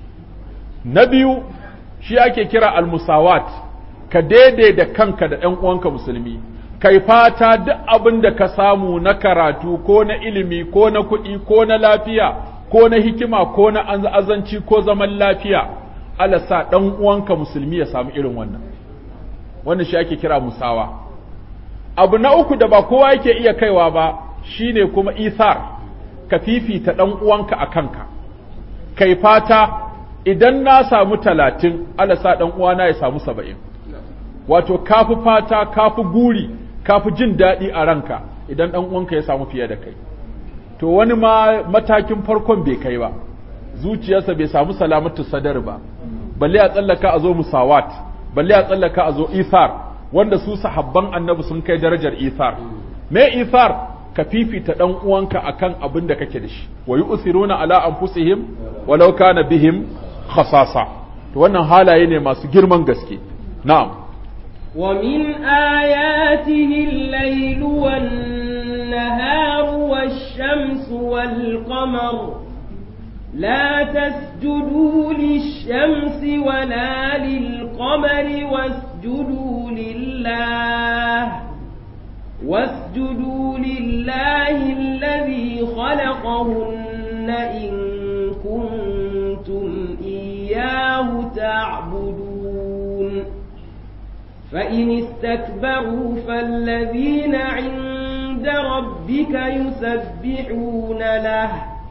na biyu shi ake kira almusawat ka daidaita kanka da ɗan uwanka musulmi kai fata duk abin da ka samu na karatu ko na ilimi ko na kuɗi ko na lafiya ko na hikima ko na azanci ko zaman lafiya Allah sa ɗan uwanka musulmi ya samu irin wannan wannan shi ake kira musawa abu na uku da ba kowa yake iya kaiwa ba shine kuma ithar ka fifita ɗan uwanka a kanka kai fata idan na samu talatin alasa ɗan uwana ya samu saba'in wato kafi fata kafi guri kafi jin daɗi a ranka idan ɗan uwanka ya samu fiye da kai to wani ma matakin farkon bai kai ba zuciyarsa bai samu salamatu sadar ba balle a tsallaka a zo musawat balle a tsallaka a zo ithar wanda su sahabban annabi sun kai darajar ithar me ithar ka fifita dan uwanka akan abin da kake da shi wa yu'thiruna ala anfusihim walau kana bihim khasasa to wannan halaye ne masu girman gaske na'am ومن آياته الليل والنهار والشمس والقمر لا تسجدوا للشمس ولا للقمر واسجدوا لله واسجدوا لله الذي خلقهن إن كنتم إياه تعبدون فإن استكبروا فالذين عند ربك يسبحون له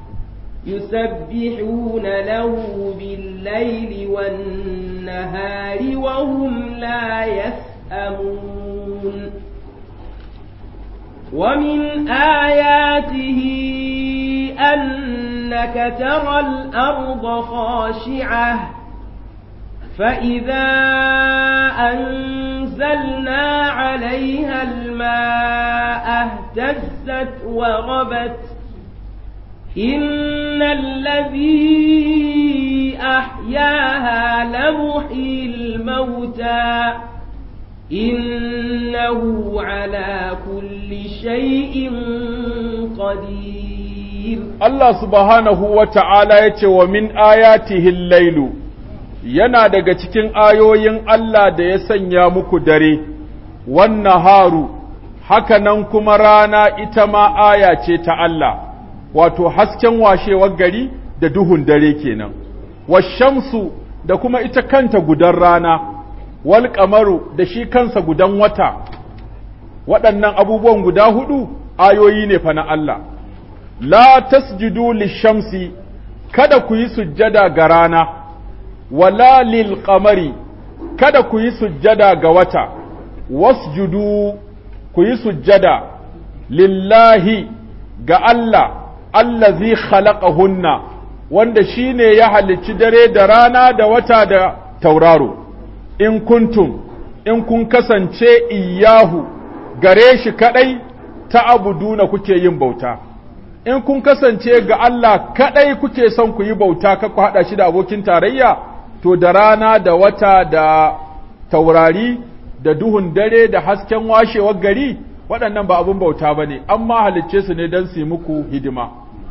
يسبحون له بالليل والنهار وهم لا يسأمون ومن آياته أنك ترى الأرض خاشعة فإذا أنزلنا عليها الماء اهتزت وربت إن الذي أحياها لمحيي الموتى إنه على كل شيء قدير Allah subhanahu wa ta'ala ya ce wa min ayatihil lailu yana daga cikin ayoyin Allah da ya sanya muku dare, wannan haru, haka nan kuma rana ita ma aya ce ta Allah, wato hasken washewar gari da duhun dare kenan, washamsu da kuma ita kanta gudan rana, wal kamaru da shi kansa gudan wata, waɗannan abubuwan guda hudu ayoyi ne fa na Allah. La tasjudu lishamsi kada ku yi sujjada ga rana. wala lil qamari kada ku yi sujjada ga wata wasjudu ku yi sujjada lillahi ga Allah allazi khalaqahunna wanda shine ya halicci dare da rana da wata da tauraro in kuntum in kun kasance iyahu gare shi kadai ta abuduna kuke yin bauta in kun kasance ga Allah kadai kuke son ku yi bauta ka ku hada shi da abokin tarayya to da rana da wata da taurari da duhun dare da hasken washewar gari waɗannan ba abin bauta ba ne amma halicce su ne don su yi muku hidima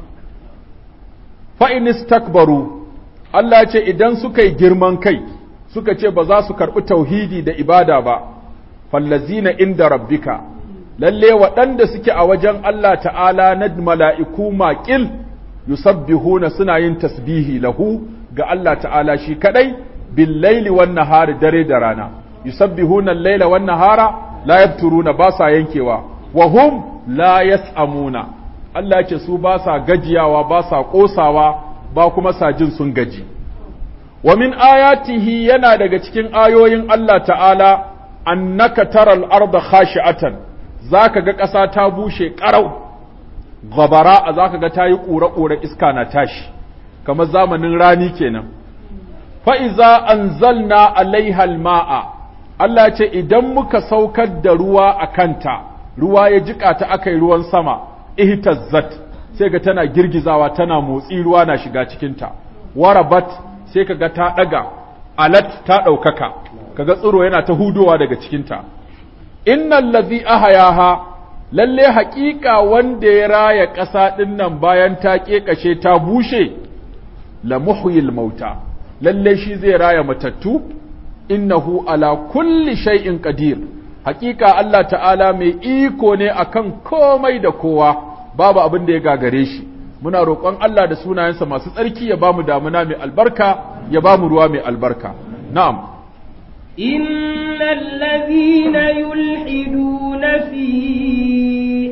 fa'inis takbaru Allah ce idan suka yi girman kai suka ce ba za su karɓi tauhidi da ibada ba fallazina inda rabbika lalle waɗanda suke a wajen Allah ta'ala na mala'iku maƙil yusabbihuna suna yin tasbihi lahu ga Allah ta'ala shi kadai bil laili wan nahari dare da rana yusabbihuna al-laila wan nahara la yabturuna ba sa yankewa wa hum la yas'amuna Allah ce su ba sa gajiyawa ba sa kosawa ba kuma sa jin sun gaji wa min ayatihi yana daga cikin ayoyin Allah ta'ala annaka taral arda khashi'atan zaka ga ƙasa ta bushe ƙarau gabara zaka ga ta yi ƙura-ƙura iska na tashi kamar zamanin rani kenan fa'iza an zalna alaihal ma'a Allah ce idan muka saukar da ruwa a kanta ruwa ya jiƙa ta aka yi ruwan sama ihtazzat sai ga tana girgizawa tana motsi ruwa na shiga cikinta warabat sai kaga ta ɗaga alat ta ɗaukaka kaga tsiro yana ta hudowa daga cikinta innal ladhi ahayaha lalle haƙiƙa wanda ya raya ƙasa ɗin nan bayan ta ƙeƙashe ta bushe la muhyil mauta lalle shi zai raya matattu innahu ala kulli shay'in qadir hakika Allah ta'ala mai iko ne akan komai da kowa babu abin da ya gagare shi muna roƙon Allah da sunayensa masu tsarki ya bamu damuna mai albarka ya bamu ruwa mai albarka na'am innal ladhina yulhiduna fi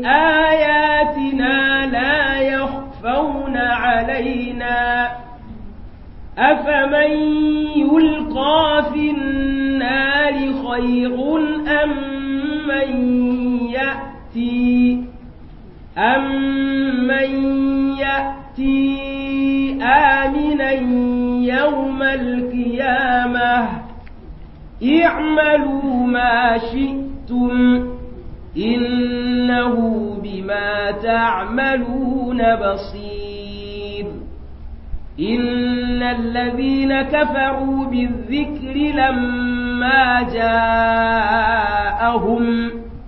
ayatina la yakhfawna alaina أفمن يلقى في النار خير أم من يأتي أمن يأتي آمنا يوم القيامة اعملوا ما شئتم إنه بما تعملون بصير إن الذين كفروا بالذكر لما جاءهم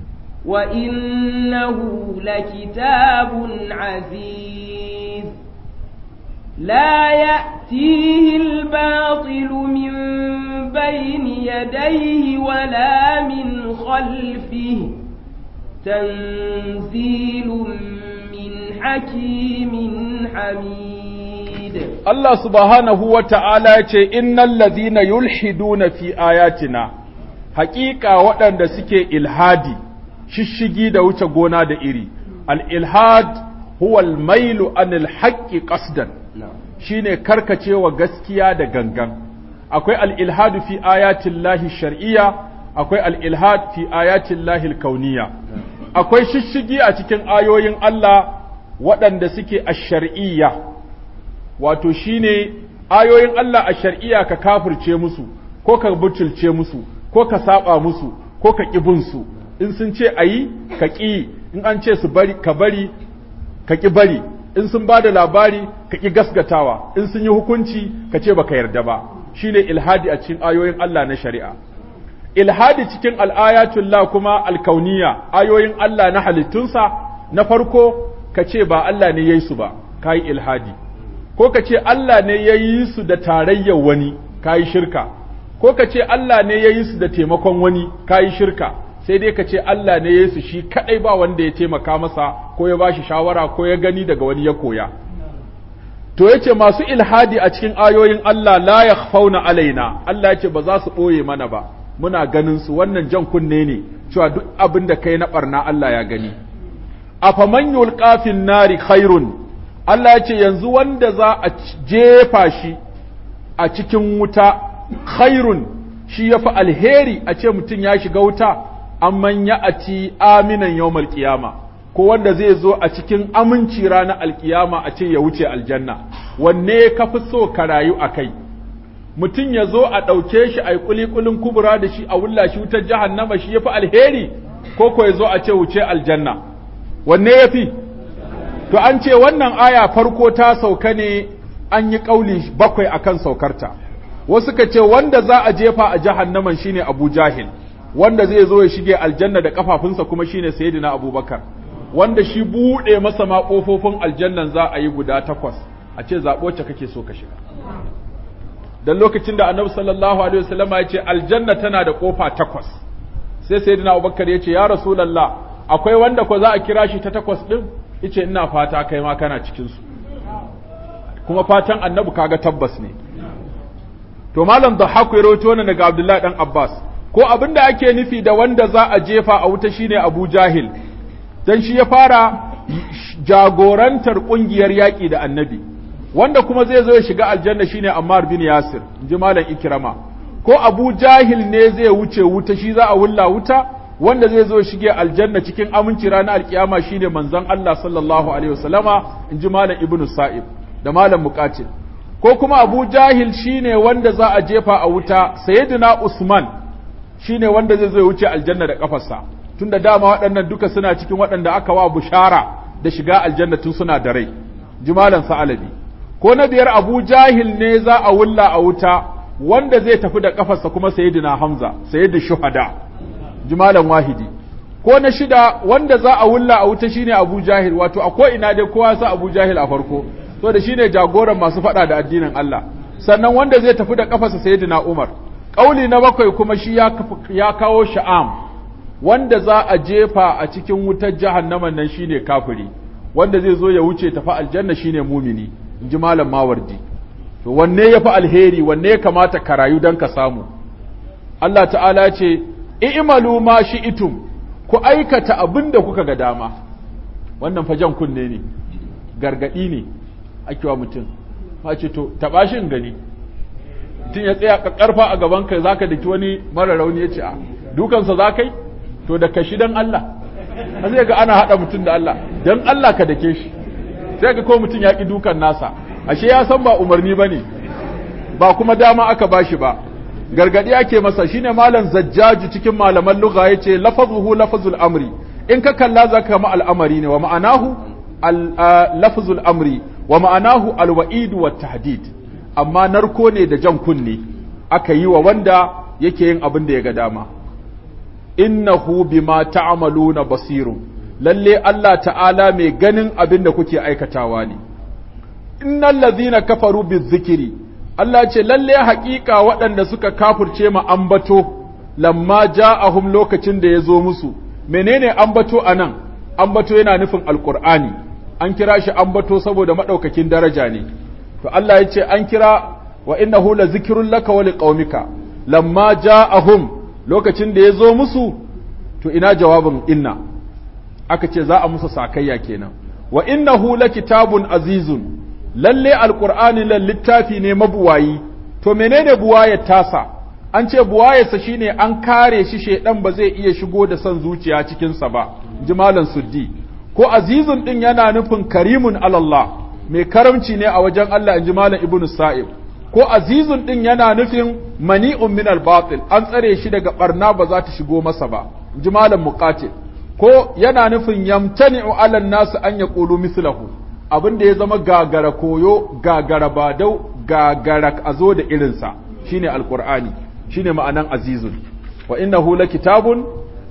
وإنه لكتاب عزيز لا يأتيه الباطل من بين يديه ولا من خلفه تنزيل من حكيم حميد Allah subhanahu wa ta'ala ya ce, Innan lazina yulhiduna fi ayatina, haƙiƙa waɗanda suke ilhadi, shishigi da wuce gona da iri, al'ilhad huwal mailu anil haƙƙi ƙasdan, shi ne karkacewa gaskiya da gangan. Akwai al'ilhadu fi ayatin lahi shar'iyya, akwai al'ilhad fi ayatin lahi kauniya. Akwai shishigi a cikin ayoyin Allah waɗanda suke a shar'iyya. wato shine ayoyin Allah a shar'iyya ka kafirce musu ko ka butulce musu ko ka saba musu ko ka ƙi su in sun ce ayi ka ƙi in an ce su bari ka bari ka ƙi bari in sun ba da labari ka ƙi gasgatawa in sun yi hukunci ka ce baka yarda ba shine ilhadi a cikin ayoyin Allah na shari'a ilhadi cikin al'ayatullah kuma alkauniya ayoyin Allah na halittunsa na farko ka ce ba Allah ne yayi su ba kai ilhadi ko ka ce Allah ne ya yi su da tarayyar wani ka yi shirka ko ka ce Allah ne ya yi su da taimakon wani ka yi shirka sai dai ka ce Allah ne ya yi su shi kadai ba wanda ya taimaka masa ko ya ba shi shawara ko ya gani daga wani ya koya to yace masu ilhadi a cikin ayoyin Allah la yakhfauna alaina Allah yace ba za su boye mana ba muna ganin su wannan jan kunne ne cewa duk abin da kai na barna Allah ya gani afaman yulqa fin nari khairun Allah ya ce yanzu wanda za a jefa shi a cikin wuta khairun shi ya fi alheri a ce mutum ya shiga wuta amman ya ati aminan yawmal qiyama ko wanda zai zo a cikin aminci ranar alkiyama a ce ya wuce aljanna wanne ka fi so ka rayu a kai mutum ya zo a ɗauke shi a yi kulikulin kubura da shi a wulla shi wutar jahannama shi ya fi alheri ko ko ya zo a ce wuce aljanna wanne ya fi to an ce wannan aya farko ta sauka ne an yi ƙauli bakwai akan saukarta wasu ka ce wanda za a jefa a jahannaman shine Abu Jahil wanda zai zo ya shige aljanna da kafafunsa kuma shine Sayyidina Abubakar wanda shi bude masa ma kofofin aljannan za a yi guda takwas a ce zaɓo wacce kake so ka shiga dan lokacin da Annabi sallallahu alaihi wasallam ya ce aljanna tana da kofa takwas sai Sayyidina Abubakar ya ce ya Rasulullah akwai wanda ko za a kira shi ta takwas din yace ina fata kai ma kana cikin su kuma fatan Annabi kaga tabbas ne to malam da haku ya rawaito wannan daga Abdullahi dan Abbas ko abin da ake nufi da wanda za a jefa a wuta shine Abu Jahil dan shi ya fara jagorantar kungiyar yaƙi da Annabi wanda kuma zai zo ya shiga aljanna shine Ammar bin Yasir inji malam Ikrama ko Abu Jahil ne zai wuce wuta shi za a wulla wuta wanda zai zo shige aljanna cikin aminci ranar alkiyama shine manzon Allah sallallahu alaihi wasallama inji malam Ibn Sa'ib da malam Muqatil ko kuma Abu Jahil shine wanda za a jefa a wuta Sayyidina Usman shine wanda zai zo ya wuce aljanna da kafarsa tunda dama waɗannan duka suna cikin waɗanda aka wa bushara da shiga aljanna tun suna da rai jimalan sa'alabi ko na biyar Abu Jahil ne za a wulla a wuta wanda zai tafi da kafarsa kuma Sayyidina Hamza sayyidu shuhada jimalan wahidi ko na shida wanda za a wulla a wuta shine Abu Jahil wato a ko ina dai kowa sa Abu Jahil a farko so da shine jagoran masu faɗa da addinin Allah sannan wanda zai tafi da kafarsa sayyidina Umar kauli na bakwai kuma shi ya ya kawo sha'am wanda za a jefa a cikin wutar jahannaman nan shine kafiri wanda zai zo ya wuce tafi aljanna shine mumini inji malam mawardi to wanne yafi alheri wanne ya kamata ka rayu dan ka samu Allah ta'ala ya ce i'malu ma shi'tum ku aikata abin da kuka ga dama wannan fajan kunne ne gargadi ne ake wa mutum ma ce to taɓa shi gani mutum ya tsaya karfa a gaban ka zaka daki wani mara rauni ya ce a dukansa za kai to da kashi dan Allah a zai ga ana haɗa mutum da Allah dan Allah ka dake shi sai ga ko mutum ya ƙi dukan nasa ashe ya san ba umarni ba ne ba kuma dama aka bashi ba gargadi ake masa shine malam zajjaju cikin malaman lugha yace lafazuhu lafazul amri in ka kalla zaka kama al'amari ne wa ma'anahu lafazul amri wa ma'anahu alwa'id wa tahdid amma narko ne da jan kunne aka yi wa wanda yake yin abin da ya ga dama innahu bima ta'maluna basirun lalle Allah ta'ala mai ganin abin da kuke aikatawa ne innal ladhina kafaru bizikri Allah ce lalle haƙiƙa waɗanda suka kafurce ma ambato lamma ja'ahum lokacin da ya zo musu menene ambato anan ambato yana nufin alqur'ani an kira shi ambato saboda madaukakin daraja ne to Allah ya ce an kira wa innahu la zikrun laka wa liqaumika lamma ja'ahum lokacin da ya zo musu to ina jawabin inna aka ce za a musu sakayya kenan wa innahu kitabun azizun lalle alqur'ani lan littafi ne mabuwayi to menene buwayar tasa an ce buwayarsa shine an kare shi shedan ba zai iya shigo da son zuciya cikin sa ba jimalan suddi ko azizun din yana nufin karimun alallah mai karamci ne a wajen Allah inji malam ibnu sa'ib ko azizun din yana nufin mani'un min al-batil an tsare shi daga barna ba za ta shigo masa ba inji malam muqatil ko yana nufin yamtani'u 'ala an-nas an yaqulu mithlahu abinda ya zama gagara koyo gagara badau gagara azo da irinsa shine alqur'ani shine ma'anan azizun wa innahu lakitabun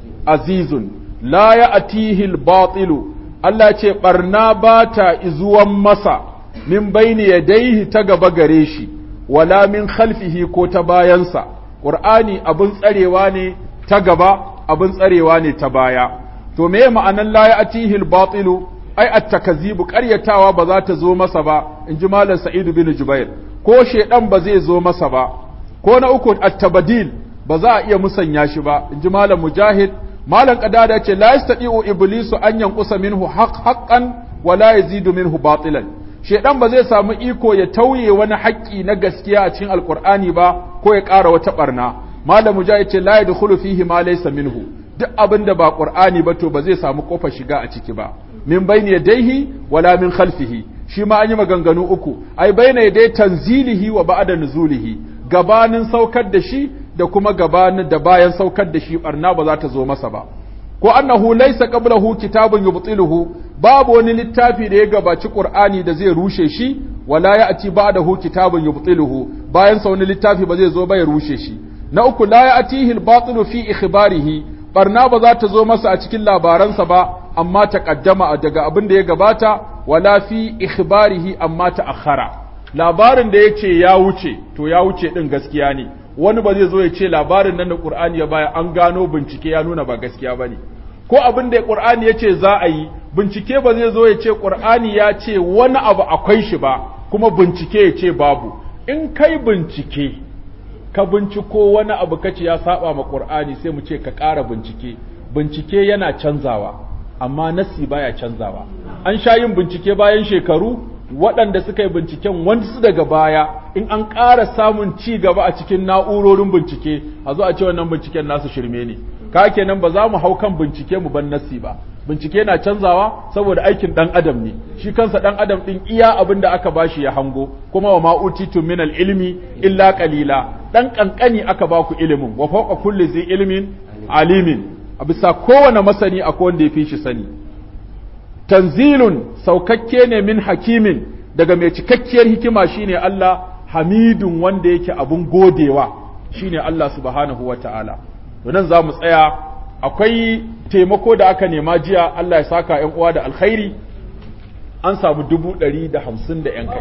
azizun la ya'tihi al-batilu Allah ce barna ba ta izuwan masa min baini yadaihi ta gaba gare shi wala min khalfihi ko ta bayansa qur'ani abin tsarewa ne ta gaba abin tsarewa ne ta baya to me ma'anan la ya'tihi al-batilu ai at-takzibu qaryatawa ba za ta zo masa ba inji malam sa'id bin jubair ko shedan ba zai zo masa ba ko na uku at-tabdil ba za a iya musanya shi ba inji malam mujahid malam qadada ce la yastati'u iblisu an yanqusa minhu haqq haqqan wa la yazidu minhu batilan shedan ba zai samu iko ya tauye wani haƙƙi na gaskiya a cikin alqur'ani ba ko ya ƙara wata barna malam mujahid ce la yadkhulu fihi ma laysa minhu duk abin da ba qur'ani ba to ba zai samu kofar shiga a ciki ba min bayni yadayhi wala min khalfihi shi ma an yi maganganu uku ai bayna yaday tanzilihi wa ba'da nuzulihi gabanin saukar da shi da kuma gabanin da bayan saukar da shi barna ba za ta zo masa ba ko annahu laysa qablahu kitabun yubtiluhu babu wani littafi da ya gabaci qur'ani da zai rushe shi wala ya'ti ba'dahu kitabun yubtiluhu bayan sa wani littafi ba zai zo ba ya rushe shi na uku la ya'tihi al-batilu fi ikhbarihi barna ba za ta zo masa a cikin labaransa ba amma ta kaddama daga abin da ya gabata wala fi ikhbarihi amma ta akhara labarin da yace ya wuce to ya wuce din gaskiya ne wani ba zai zo ya ce labarin nan da Qur'ani ya baya an gano bincike ya nuna ba gaskiya bane ko abin da Qur'ani ya ce za a yi bincike ba zai zo ya ce Qur'ani ya ce wani abu akwai shi ba kuma bincike ya ce babu in kai bincike ka binciko wani abu kace ya saba ma Qur'ani sai mu ce ka ƙara bincike bincike yana canzawa amma nasi baya canzawa an sha yin bincike bayan shekaru waɗanda suka yi binciken wasu daga baya in an ƙara samun ci gaba a cikin na'urorin bincike a zo a ce wannan binciken nasu shirme ne ka kenan ba za mu hau kan bincike mu ban nasi ba bincike na canzawa saboda aikin ɗan adam ne shi kansa ɗan adam ɗin iya abin da aka bashi ya hango kuma wa ma'utitu min ilmi illa qalila ɗan ƙanƙani aka baku ilimin wa fawqa kulli zai ilmin alimin a bisa kowane masani akwai wanda ya fi shi sani tanzilun saukakke ne min hakimin daga mai cikakkiyar hikima shine Allah hamidun wanda yake abun godewa shine Allah subhanahu wa ta'ala nan za mu tsaya akwai taimako da aka nema jiya Allah ya saka ‘yan uwa da alkhairi an samu dubu ɗari da hamsin da ‘yan kai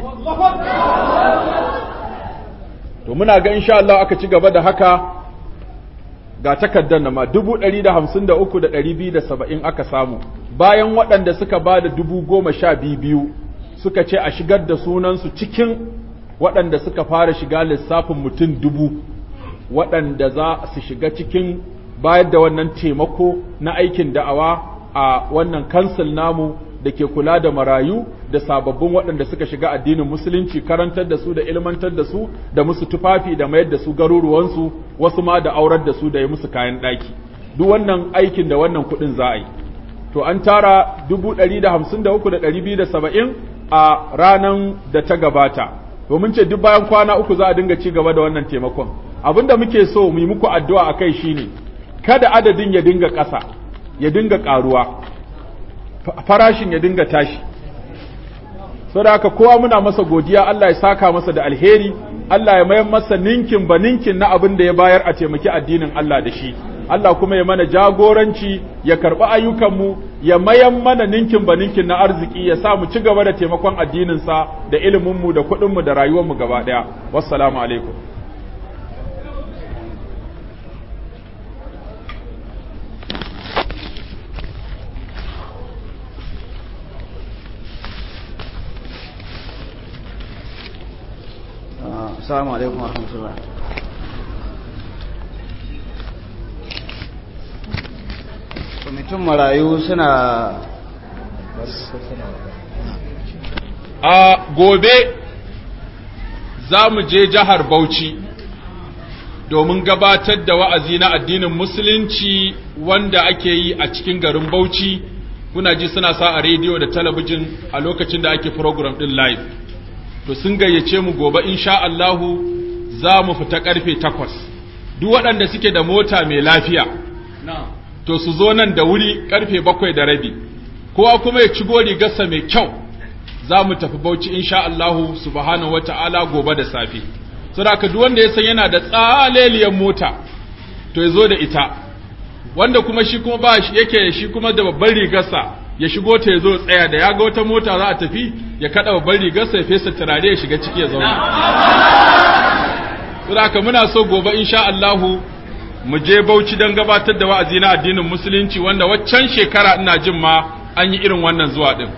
to muna ga insha Allah aka ci gaba da haka ga takardar na ma dubu ɗari da hamsin da uku da ɗari biyu da saba'in aka samu bayan waɗanda suka ba da dubu goma sha biyu biyu suka ce a shigar da sunansu cikin waɗanda suka fara shiga lissafin mutum dubu waɗanda za su shiga cikin bayar da wannan taimako na aikin da'awa a wannan kansil namu da ke kula da marayu da sababbin waɗanda suka shiga addinin musulunci karantar da su da ilmantar da su da musu tufafi da mayar da su garuruwansu wasu ma da aurar da su da yi musu kayan ɗaki duk wannan aikin da wannan kuɗin za a yi to an tara dubu ɗari da hamsin da uku da ɗari biyu da saba'in a ranar da ta gabata domin ce duk bayan kwana uku za a dinga ci gaba da wannan taimakon abin da muke so mu yi muku addu'a a kai shine kada adadin ya dinga ƙasa ya dinga ƙaruwa farashin ya dinga tashi saboda haka kowa muna masa godiya Allah ya saka masa da alheri Allah ya mayar masa ninkin ba ninkin na abin da ya bayar a taimaki addinin Allah da shi Allah kuma ya mana jagoranci ya karɓi ayyukanmu ya mayan mana ninkin ba ninkin na arziki ya sa mu ci gaba da taimakon addininsa da iliminmu da kuɗinmu da rayuwarmu gaba ɗaya wassalamu alaikum Assalamu alaikum wa rahmatullah. Kwamitin marayu suna a gobe za mu je jihar Bauchi domin gabatar da wa'azi na addinin musulunci wanda ake yi a cikin garin Bauchi kuna ji suna sa a rediyo da talabijin a lokacin da ake program din live to sun gayyace mu gobe insha Allahu za mu fita karfe takwas duk waɗanda suke da mota mai lafiya to su zo nan da wuri karfe bakwai da rabi kowa kuma ya ci rigarsa mai kyau za mu tafi bauchi insha Allahu subhanahu wata'ala gobe da safe saboda duk wanda ya san yana da tsaleliyar mota to ya zo da ita wanda kuma shi kuma ba shi yake shi kuma da babban rigarsa ya shigo ta ya zo tsaya da ya ga wata mota za a tafi ya kada babban rigarsa ya fesa turare ya shiga ciki ya zauna saboda muna so gobe insha Allahu mu je Bauchi don gabatar da wa'azi na addinin musulunci wanda waccan shekara ina jin ma an yi irin wannan zuwa din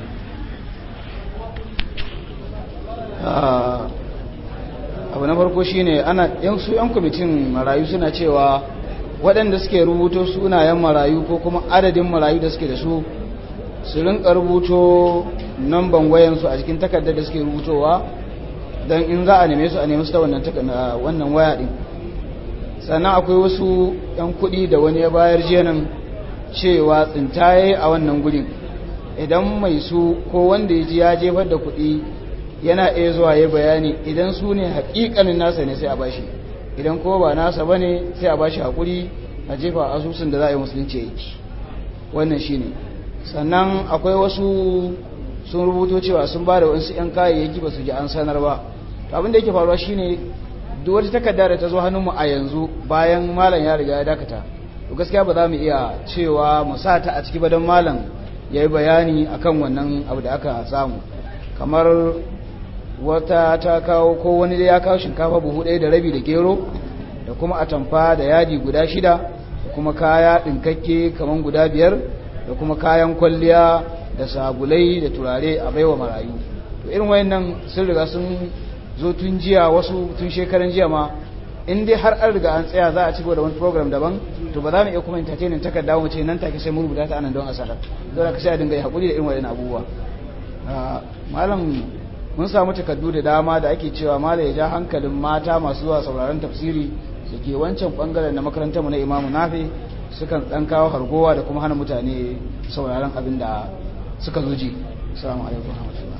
abu na farko shine ana yan su yan kwamitin marayu suna cewa waɗanda suke rubuto sunayen marayu ko kuma adadin marayu da suke da su su rinka rubuto namban wayansu a cikin takardar da suke rubutowa don in za a neme su a neme su ta wannan waya ɗin sannan akwai wasu 'yan kuɗi da wani ya bayar jenan cewa tsintaye a wannan gudun idan mai su ko wanda ya ji ya jefar da kuɗi yana iya zuwa ya bayani idan su ne haƙiƙanin nasa ne sai a bashi idan ko ba nasa ba ne sai a bashi haƙuri a jefa asusun da za a yi musulunci ya yi wannan shi ne sannan akwai wasu sun rubuto cewa sun ba da wasu 'yan kayayyaki ba su ji an sanar ba abin da yake faruwa shine duk wata takarda da ta zo hannunmu a yanzu bayan malam ya riga ya dakata to gaskiya ba za mu iya cewa mu sa ta a ciki ba don malam ya yi bayani akan wannan abu da aka samu kamar wata ta kawo ko wani da ya kawo shinkafa buhu ɗaya da rabi da gero da kuma atamfa da yadi guda shida da kuma kaya ɗinkakke kamar guda biyar da kuma kayan kwalliya da sabulai da turare a baiwa marayu to irin wayannan sun riga sun zo tun jiya wasu tun shekaran jiya ma in dai har an riga an tsaya za a ci da wani program daban to ba za mu iya kuma entertainment takarda mu ce nan take sai mu rubuta ta anan don asarar don ka sai a dinga yi hakuri da irin wayannan abubuwa malam mun samu takardu da dama da ake cewa malam ya ja hankalin mata masu zuwa sauraron tafsiri da ke wancan bangaren na makarantar mu na imamu nafi sukan dan kawo hargowa da kuma hana mutane sauraron abin da suka zo ji assalamu alaikum warahmatullahi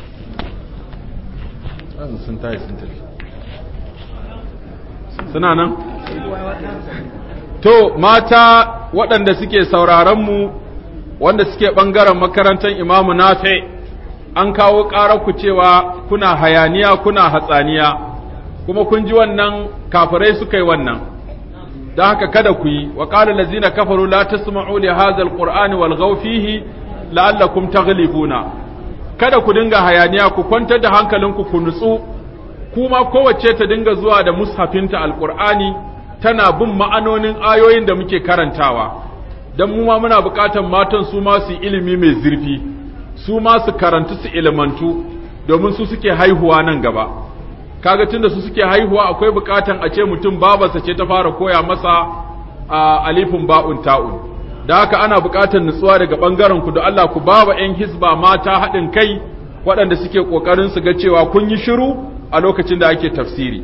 sun tayi sun tafi suna nan to mata waɗanda suke sauraronmu wanda suke ɓangaren makarantar imamu nafe an kawo ku cewa kuna hayaniya kuna hatsaniya kuma kun ji wannan kafirai suka yi wannan don haka kada ku yi wa ƙalar lazina kafaru la tasma'u li hadha alqur'ani wal fihi la'allakum taghlibuna kada ku dinga hayaniya ku kwantar da hankalinku ku nutsu kuma kowace ta dinga zuwa da mushafinta alqur'ani tana bin ma'anonin ayoyin da muke karantawa dan mu ma muna buƙatar matan su ma su ilimi mai zurfi su ma su karantu su ilimantu domin su suke haihuwa nan gaba kaga tunda su suke haihuwa akwai buƙatan a ce mutum babarsa ce ta fara koya masa alifin ba'un ta'un da haka ana buƙatar nutsuwa daga ɓangaren ku da Allah ku ba wa 'yan hisba mata haɗin kai waɗanda suke ƙoƙarin su ga cewa kun yi shiru a lokacin da ake tafsiri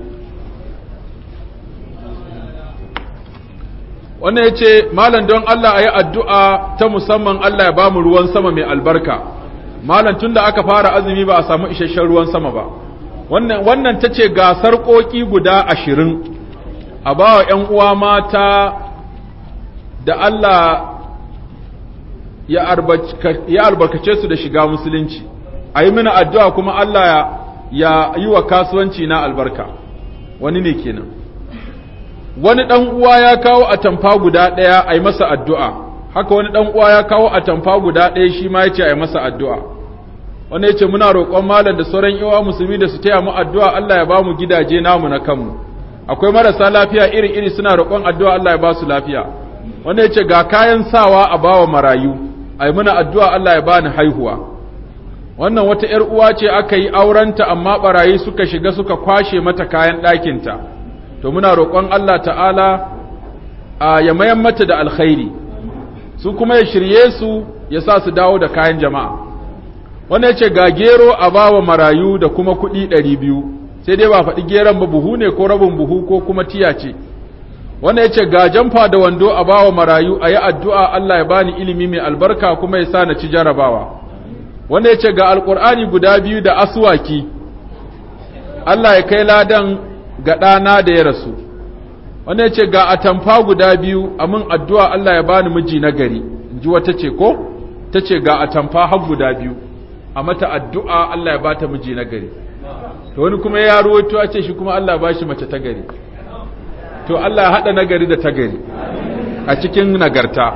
wannan ya ce malam don Allah a yi addu'a ta musamman Allah ya ba mu ruwan sama mai albarka malam tun da aka fara azumi ba a samu isasshen ruwan sama ba wannan ta ce gasar ƙoƙi guda ashirin a ba wa ‘yan uwa mata da Allah ya albarkace su da shiga musulunci a yi mini addu'a kuma Allah ya yi wa kasuwanci na albarka wani ne kenan wani ɗan uwa ya kawo atamfa guda ɗaya a yi masa addu'a haka wani ɗan uwa ya kawo atamfa guda ɗaya shi ma ya ce a yi masa addu'a wanda ya ce muna roƙon malam da sauran yawa musulmi da su taya mu addu'a Allah ya ba mu gidaje namu na kanmu akwai marasa lafiya iri-iri suna roƙon addu'a Allah ya ba su lafiya wanda ya ce ga kayan sawa a bawa marayu a yi muna addu'a Allah ya bani haihuwa wannan wata ‘yar uwa ce aka yi aurenta amma ɓarayi suka shiga suka kwashe mata kayan ɗakinta to muna roƙon Allah ta'ala a ya mayan mata da alkhairi su kuma ya shirye su ya sa su dawo da kayan jama'a wanda ya ce ga gero a bawa marayu da kuma kuɗi ɗari biyu sai dai ba faɗi geron ba buhu ne ko rabin buhu ko kuma tiya ce wanda ya ce ga jamfa da wando a bawa marayu a yi addu'a Allah ya bani ilimi mai albarka kuma ya sa na ci jarabawa wanda ya ce ga alƙur'ani guda biyu da asuwaki Allah ya kai ladan ga ɗana da ya rasu wanda ya ce ga atamfa guda biyu a min addu'a Allah ya bani miji na gari in ji wata ce ko ta ce ga atamfa har guda biyu a mata addu'a Allah ya bata miji na gari to wani kuma ya ruwaito a ce shi kuma Allah ba shi mace ta gari to Allah ya haɗa nagari da ta gari a cikin nagarta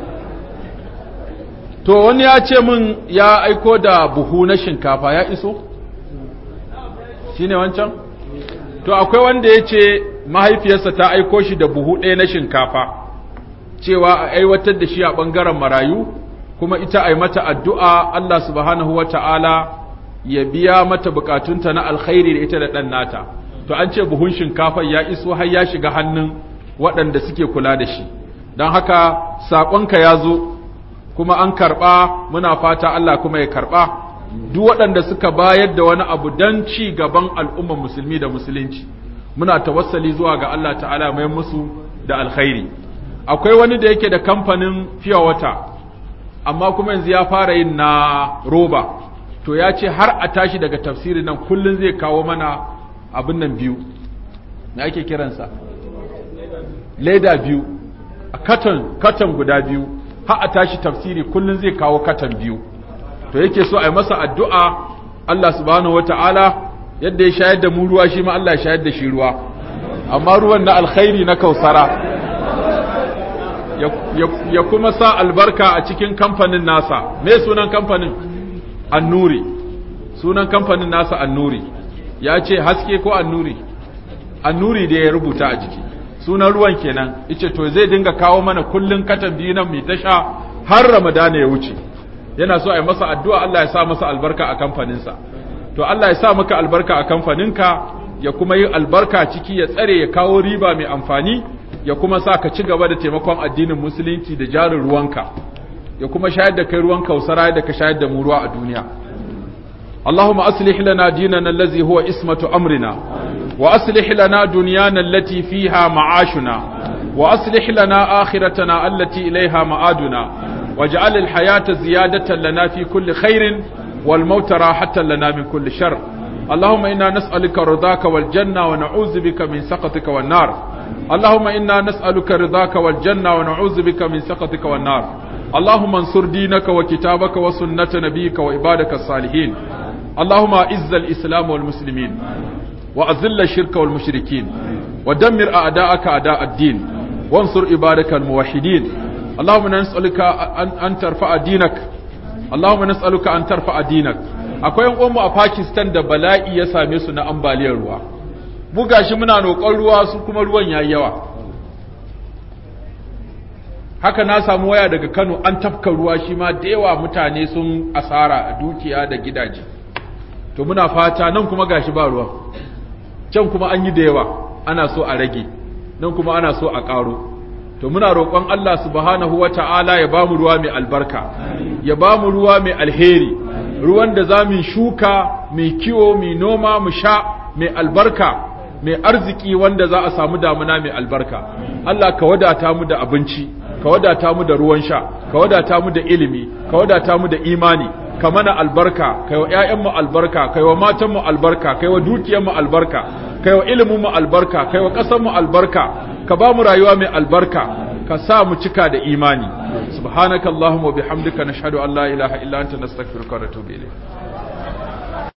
to wani ya ce min ya aiko da buhu na shinkafa ya iso shi ne wancan to akwai wanda ya ce mahaifiyarsa ta aiko shi da buhu ɗaya na shinkafa cewa a aiwatar da shi a ɓangaren marayu kuma ita a yi mata addu'a Allah subhanahu wa ta'ala ya biya mata bukatunta na alkhairi da ita da ɗan nata to an ce buhun shinkafa ya iso har ya shiga hannun waɗanda suke kula da shi don haka saƙonka ya zo kuma an karɓa muna fata Allah kuma ya karɓa duk waɗanda suka bayar da wani abu don ci gaban al'ummar musulmi da musulunci muna tawassali zuwa ga Allah ta'ala mai musu da alkhairi akwai wani da yake da kamfanin fiye wata amma kuma yanzu ya fara yin na roba to ya ce har a tashi daga tafsirin nan kullum zai kawo mana abin nan biyu na ake kiransa leda biyu a katon katon guda biyu har a tashi tafsiri kullum zai kawo katon biyu to yake so a yi masa addu'a Allah subhanahu wata'ala yadda ya shayar da mu ruwa shi ma Allah ya shayar da shi ruwa amma ruwan na alkhairi na kausara ya kuma sa albarka a cikin kamfanin nasa me sunan kamfanin annuri sunan kamfanin nasa annuri ya ce haske ko annuri annuri da ya rubuta a jiki sunan ruwan kenan ice to zai dinga kawo mana kullun katan biyu nan mai tasha har ramadana ya wuce yana so a yi masa addu'a Allah ya sa masa albarka a kamfaninsa to Allah ya sa maka albarka a kamfaninka ya kuma yi albarka ciki ya tsare ya kawo riba mai amfani ya kuma sa ka ci gaba da taimakon addinin musulunci da jarin ruwanka ya kuma shayar da kai ruwan kausara da ka shayar da mu ruwa a duniya اللهم أصلح لنا ديننا الذي هو اسمة أمرنا وأصلح لنا دنيانا التي فيها معاشنا وأصلح لنا آخرتنا التي إليها مآدنا واجعل الحياة زيادة لنا في كل خير والموت راحة لنا من كل شر اللهم إنا نسألك رضاك والجنة ونعوذ بك من سخطك والنار اللهم إنا نسألك رضاك والجنة ونعوذ بك من سخطك والنار اللهم انصر دينك وكتابك وسنة نبيك وعبادك الصالحين اللهم اعز الإسلام والمسلمين وأذل الشرك والمشركين ودمر أعداءك أعداء الدين وانصر عبادك الموحدين اللهم نسألك أن, أن ترفع دينك اللهم نسألك أن ترفع دينك akwai yan uwanmu a Pakistan da bala'i ya same su na ambaliyar ruwa mu gashi muna roƙon ruwa su kuma ruwan yayi yawa haka na samu waya daga Kano an tafka ruwa shi ma da yawa mutane sun asara a dukiya da gidaje to muna fata nan kuma gashi ba ruwa can kuma an yi da yawa ana so a rage nan kuma ana so a ƙaro to muna roƙon Allah subhanahu wata'ala ya bamu ruwa mai albarka ya bamu ruwa mai alheri ruwan da za mu shuka mai kiwo mai noma mu sha mai albarka mai arziki wanda za a samu damuna mai albarka Allah ka wadata mu da abinci ka wadata mu da ruwan sha ka wadata mu da ilimi ka wadata mu da imani ka mana albarka kai wa ƴaƴanmu albarka kai wa matanmu albarka kai wa dukiyarmu albarka kai wa iliminmu albarka kai wa ƙasarmu albarka ka ba mu rayuwa mai albarka ka sa mu cika da imani subhanakallahumma wa bihamdika nashhadu an la ilaha illa anta nastaghfiruka wa natubu ilayk